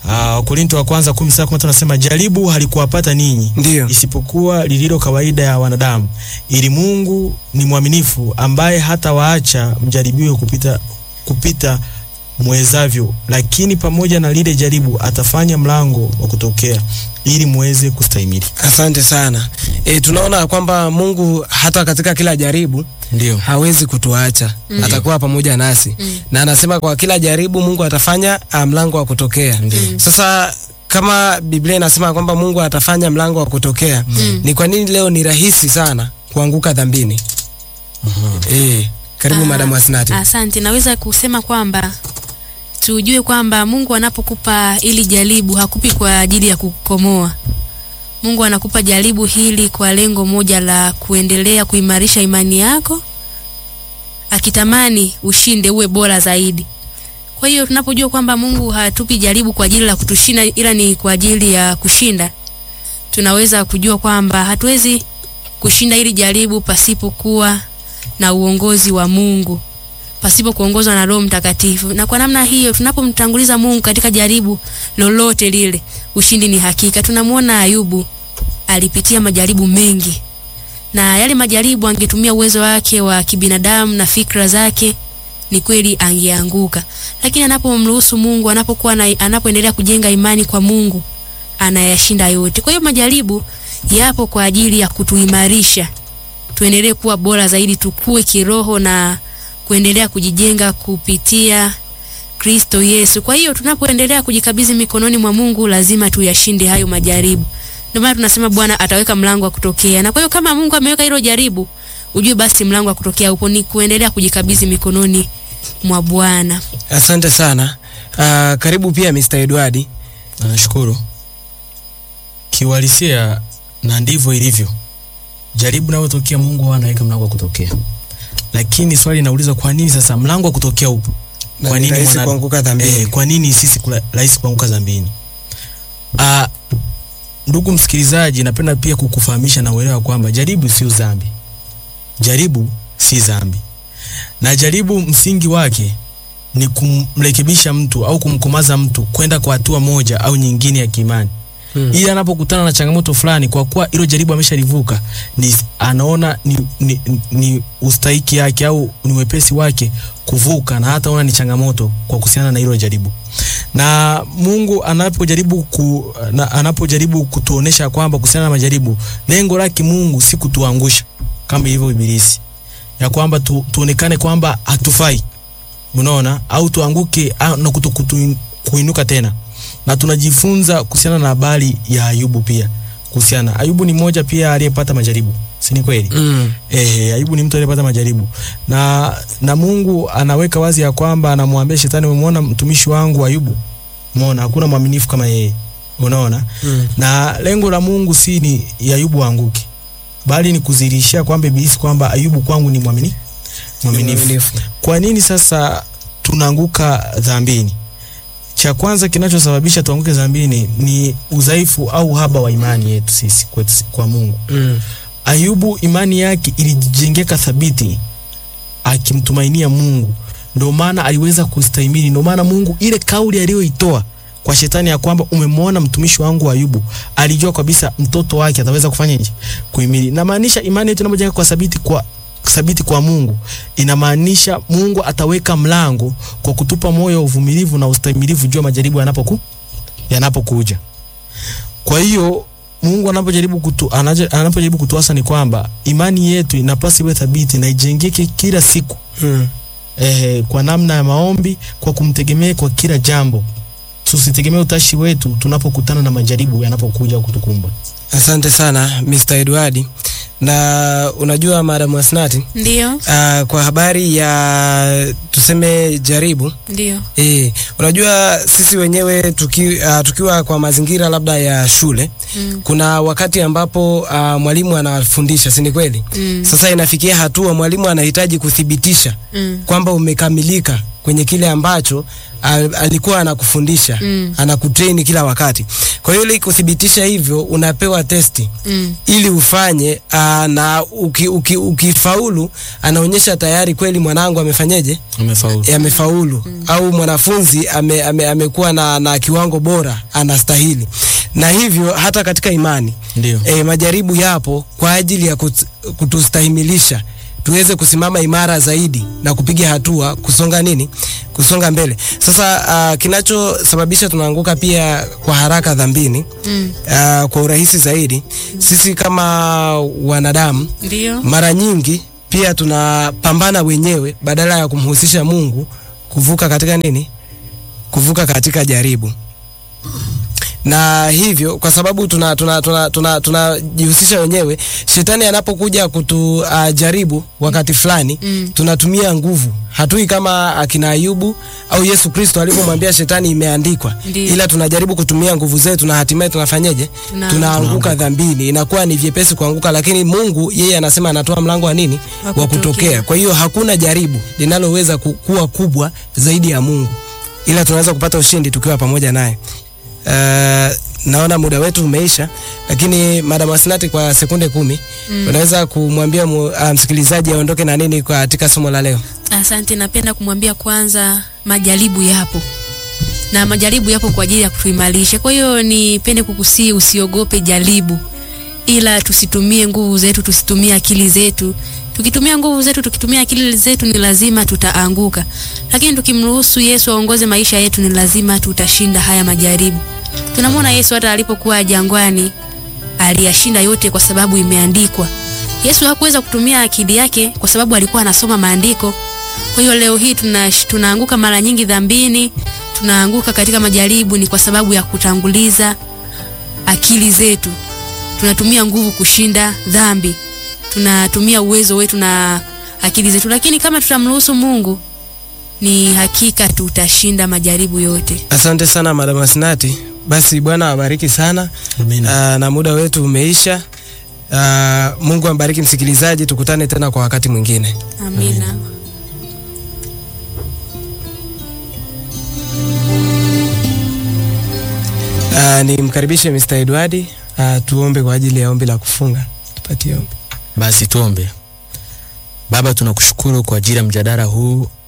Uh, Korinto wa kwanza 10:15 anasema jaribu halikuwapata ninyi Ndiyo. isipokuwa lililo kawaida ya wanadamu, ili Mungu ni mwaminifu, ambaye hata waacha mjaribiwe kupita, kupita mwezavyo, lakini pamoja na lile jaribu atafanya mlango wa kutokea ili muweze kustahimili. Asante sana. E, tunaona kwamba Mungu hata katika kila jaribu Ndio. hawezi kutuacha Mm. atakuwa pamoja nasi Mm. na anasema kwa kila jaribu Mungu atafanya ah, mlango wa kutokea. Mm. Sasa kama Biblia inasema kwamba Mungu atafanya mlango wa kutokea, Mm. ni kwa nini leo ni rahisi sana kuanguka dhambini? Eh, karibu Ah, Madam Asnati. Asante, naweza kusema kwamba tujue kwamba Mungu anapokupa ili jaribu hakupi kwa ajili ya kukomoa. Mungu anakupa jaribu hili kwa lengo moja la kuendelea kuimarisha imani yako, akitamani ushinde uwe bora zaidi. Kwa hiyo tunapojua kwamba Mungu hatupi jaribu kwa ajili la kutushinda, ila ni kwa ajili ya kushinda, tunaweza kujua kwamba hatuwezi kushinda hili jaribu pasipokuwa na uongozi wa Mungu pasipo kuongozwa na Roho Mtakatifu. Na kwa namna hiyo tunapomtanguliza Mungu katika jaribu lolote lile, ushindi ni hakika. Tunamwona Ayubu alipitia majaribu mengi, na yale majaribu angetumia uwezo wake wa kibinadamu na fikra zake, ni kweli angeanguka, lakini anapomruhusu Mungu, anapokuwa na, anapoendelea kujenga imani kwa Mungu, anayashinda yote. Kwa hiyo majaribu yapo kwa ajili ya kutuimarisha tuendelee kuwa bora zaidi, tukue kiroho na kuendelea kujijenga kupitia Kristo Yesu. Kwa hiyo tunapoendelea kujikabidhi mikononi mwa Mungu, lazima tuyashinde hayo majaribu. Ndio maana tunasema Bwana ataweka mlango wa kutokea, na kwa hiyo kama Mungu ameweka hilo jaribu, ujue basi mlango wa kutokea upo, ni kuendelea kujikabidhi mikononi mwa Bwana. Asante sana. Ah, karibu pia Mr. Edward. Nashukuru. Kiuhalisia na ndivyo ilivyo. Jaribu linalotokea Mungu huwa anaweka mlango wa kutokea. Lakini swali linauliza kwa nini sasa mlango wa kutokea upo? Na Kwa ni nini rahisi mwana- kuanguka dhambini? Eh, kwa nini sisi kula- rahisi kuanguka dhambini? Ah, ndugu msikilizaji, napenda pia kukufahamisha na uelewa kwamba jaribu sio dhambi. Jaribu si dhambi. Na jaribu msingi wake ni kumrekebisha mtu au kumkomaza mtu kwenda kwa hatua moja au nyingine ya kiimani Hmm. ili anapokutana na changamoto fulani, kwa kuwa hilo jaribu ameshalivuka, ni anaona ni, ni, ni ustahiki yake au ni wepesi wake kuvuka, na hata ona ni changamoto kwa kuhusiana na hilo jaribu. Na Mungu anapojaribu ku, na, anapojaribu kutuonesha kwamba kuhusiana na majaribu, lengo lake Mungu si kutuangusha kama ilivyo Ibilisi, ya kwamba tu, tuonekane kwamba hatufai, unaona, au tuanguke au, na kuto, kutu, kuinuka tena na tunajifunza kuhusiana na habari ya Ayubu pia kuhusiana. Ayubu ni mmoja pia aliyepata majaribu, si ni kweli? Mm. Eh, Ayubu ni mtu aliyepata majaribu na na Mungu anaweka wazi ya kwamba anamwambia shetani, umemwona mtumishi wangu Ayubu, umeona hakuna mwaminifu kama yeye, unaona Mm. na lengo la Mungu si ni ya Ayubu aanguke, bali ni kudhihirishia kwamba Ibilisi kwamba Ayubu kwangu ni mwamini mwaminifu. Mwaminifu. Kwa nini sasa tunaanguka dhambini? Cha kwanza kinachosababisha tuanguke dhambini ni udhaifu au uhaba wa imani yetu sisi kwetu, kwa Mungu. Mm. Ayubu imani yake ilijengeka thabiti akimtumainia Mungu, ndio maana aliweza kustahimili. Ndio maana Mungu ile kauli aliyoitoa kwa shetani ya kwamba umemwona mtumishi wangu Ayubu, alijua kabisa mtoto wake ataweza kufanya nje kuhimili. Inamaanisha imani yetu inapojenga kwa thabiti kwa thabiti kwa Mungu, inamaanisha Mungu ataweka mlango kwa kutupa moyo wa uvumilivu na ustahimilivu juu ya majaribu yanapoku yanapokuja. Kwa hiyo Mungu anapojaribu kutu, anaje- anapojaribu kutuasa ni kwamba imani yetu inapaswa iwe thabiti na ijengeke kila siku Mm. eh, kwa namna ya maombi, kwa kumtegemea kwa kila jambo. Tusitegemee utashi wetu tunapokutana na majaribu yanapokuja kutukumba. Asante sana Mr. Edward. Na unajua Madam Asnati, Ndio, uh, kwa habari ya tuseme jaribu ndio. E, unajua sisi wenyewe tuki, uh, tukiwa kwa mazingira labda ya shule Mm. kuna wakati ambapo uh, mwalimu anafundisha, si ni kweli? Mm. Sasa inafikia hatua mwalimu anahitaji kuthibitisha Mm. kwamba umekamilika kwenye kile ambacho al, alikuwa anakufundisha Mm. anakutrain kila wakati. Kwa hiyo ili kuthibitisha hivyo unapewa testi Mm. ili ufanye aa, na uki, uki, ukifaulu anaonyesha tayari kweli mwanangu amefanyeje Umefaulu. e, amefaulu au mwanafunzi ame, ame, amekuwa na, na kiwango bora anastahili na hivyo hata katika imani Ndio. e, majaribu yapo kwa ajili ya kut, kutustahimilisha tuweze kusimama imara zaidi na kupiga hatua kusonga nini kusonga mbele sasa uh, kinachosababisha tunaanguka pia kwa haraka dhambini Mm. uh, kwa urahisi zaidi sisi kama wanadamu Ndio. mara nyingi pia tunapambana wenyewe badala ya kumhusisha Mungu kuvuka katika nini? Kuvuka katika jaribu. Na hivyo kwa sababu tuna tunajihusisha tuna, tuna, tunajihusisha wenyewe, shetani anapokuja kutujaribu uh, wakati fulani Mm. tunatumia nguvu. Hatui kama akina Ayubu au Yesu Kristo alivyomwambia shetani imeandikwa, Ndiyo. ila tunajaribu kutumia nguvu zetu na hatimaye tunafanyeje? Tuna- Tunaanguka dhambini, inakuwa ni vyepesi kuanguka, lakini Mungu yeye anasema anatoa mlango wa nini? Wa Wa kutokea. kutokea. Kwa hiyo hakuna jaribu linaloweza ku- kuwa kubwa zaidi ya Mungu, ila tunaweza kupata ushindi tukiwa pamoja naye. Uh, naona muda wetu umeisha, lakini Madam Asnati, kwa sekunde kumi Mm. unaweza kumwambia mu, uh, msikilizaji aondoke na nini katika somo la leo? Asante, napenda kumwambia kwanza, majaribu yapo na majaribu yapo kwa ajili ya kutuimarisha. Kwa hiyo nipende kukusii, usiogope jaribu, ila tusitumie nguvu zetu, tusitumie akili zetu. Tukitumia nguvu zetu, tukitumia akili zetu, ni lazima tutaanguka, lakini tukimruhusu Yesu aongoze maisha yetu, ni lazima tutashinda haya majaribu. Tunamwona Yesu hata alipokuwa jangwani aliyashinda yote kwa sababu imeandikwa. Yesu hakuweza kutumia akili yake kwa sababu alikuwa anasoma maandiko. Kwa hiyo leo hii tuna, tunaanguka mara nyingi dhambini, tunaanguka katika majaribu ni kwa sababu ya kutanguliza akili zetu. Tunatumia nguvu kushinda dhambi, tunatumia uwezo wetu na akili zetu, lakini kama tutamruhusu Mungu, ni hakika tutashinda majaribu yote. Asante sana Madam Asnati. Basi Bwana awabariki sana. Amina. Uh, na muda wetu umeisha. Uh, Mungu ambariki msikilizaji, tukutane tena kwa wakati mwingine. Amina. Uh, nimkaribishe Mr. Edward uh, tuombe kwa ajili ya ombi la kufunga. Tupatie ombi. Basi tuombe. Baba, tunakushukuru kwa ajili ya mjadala huu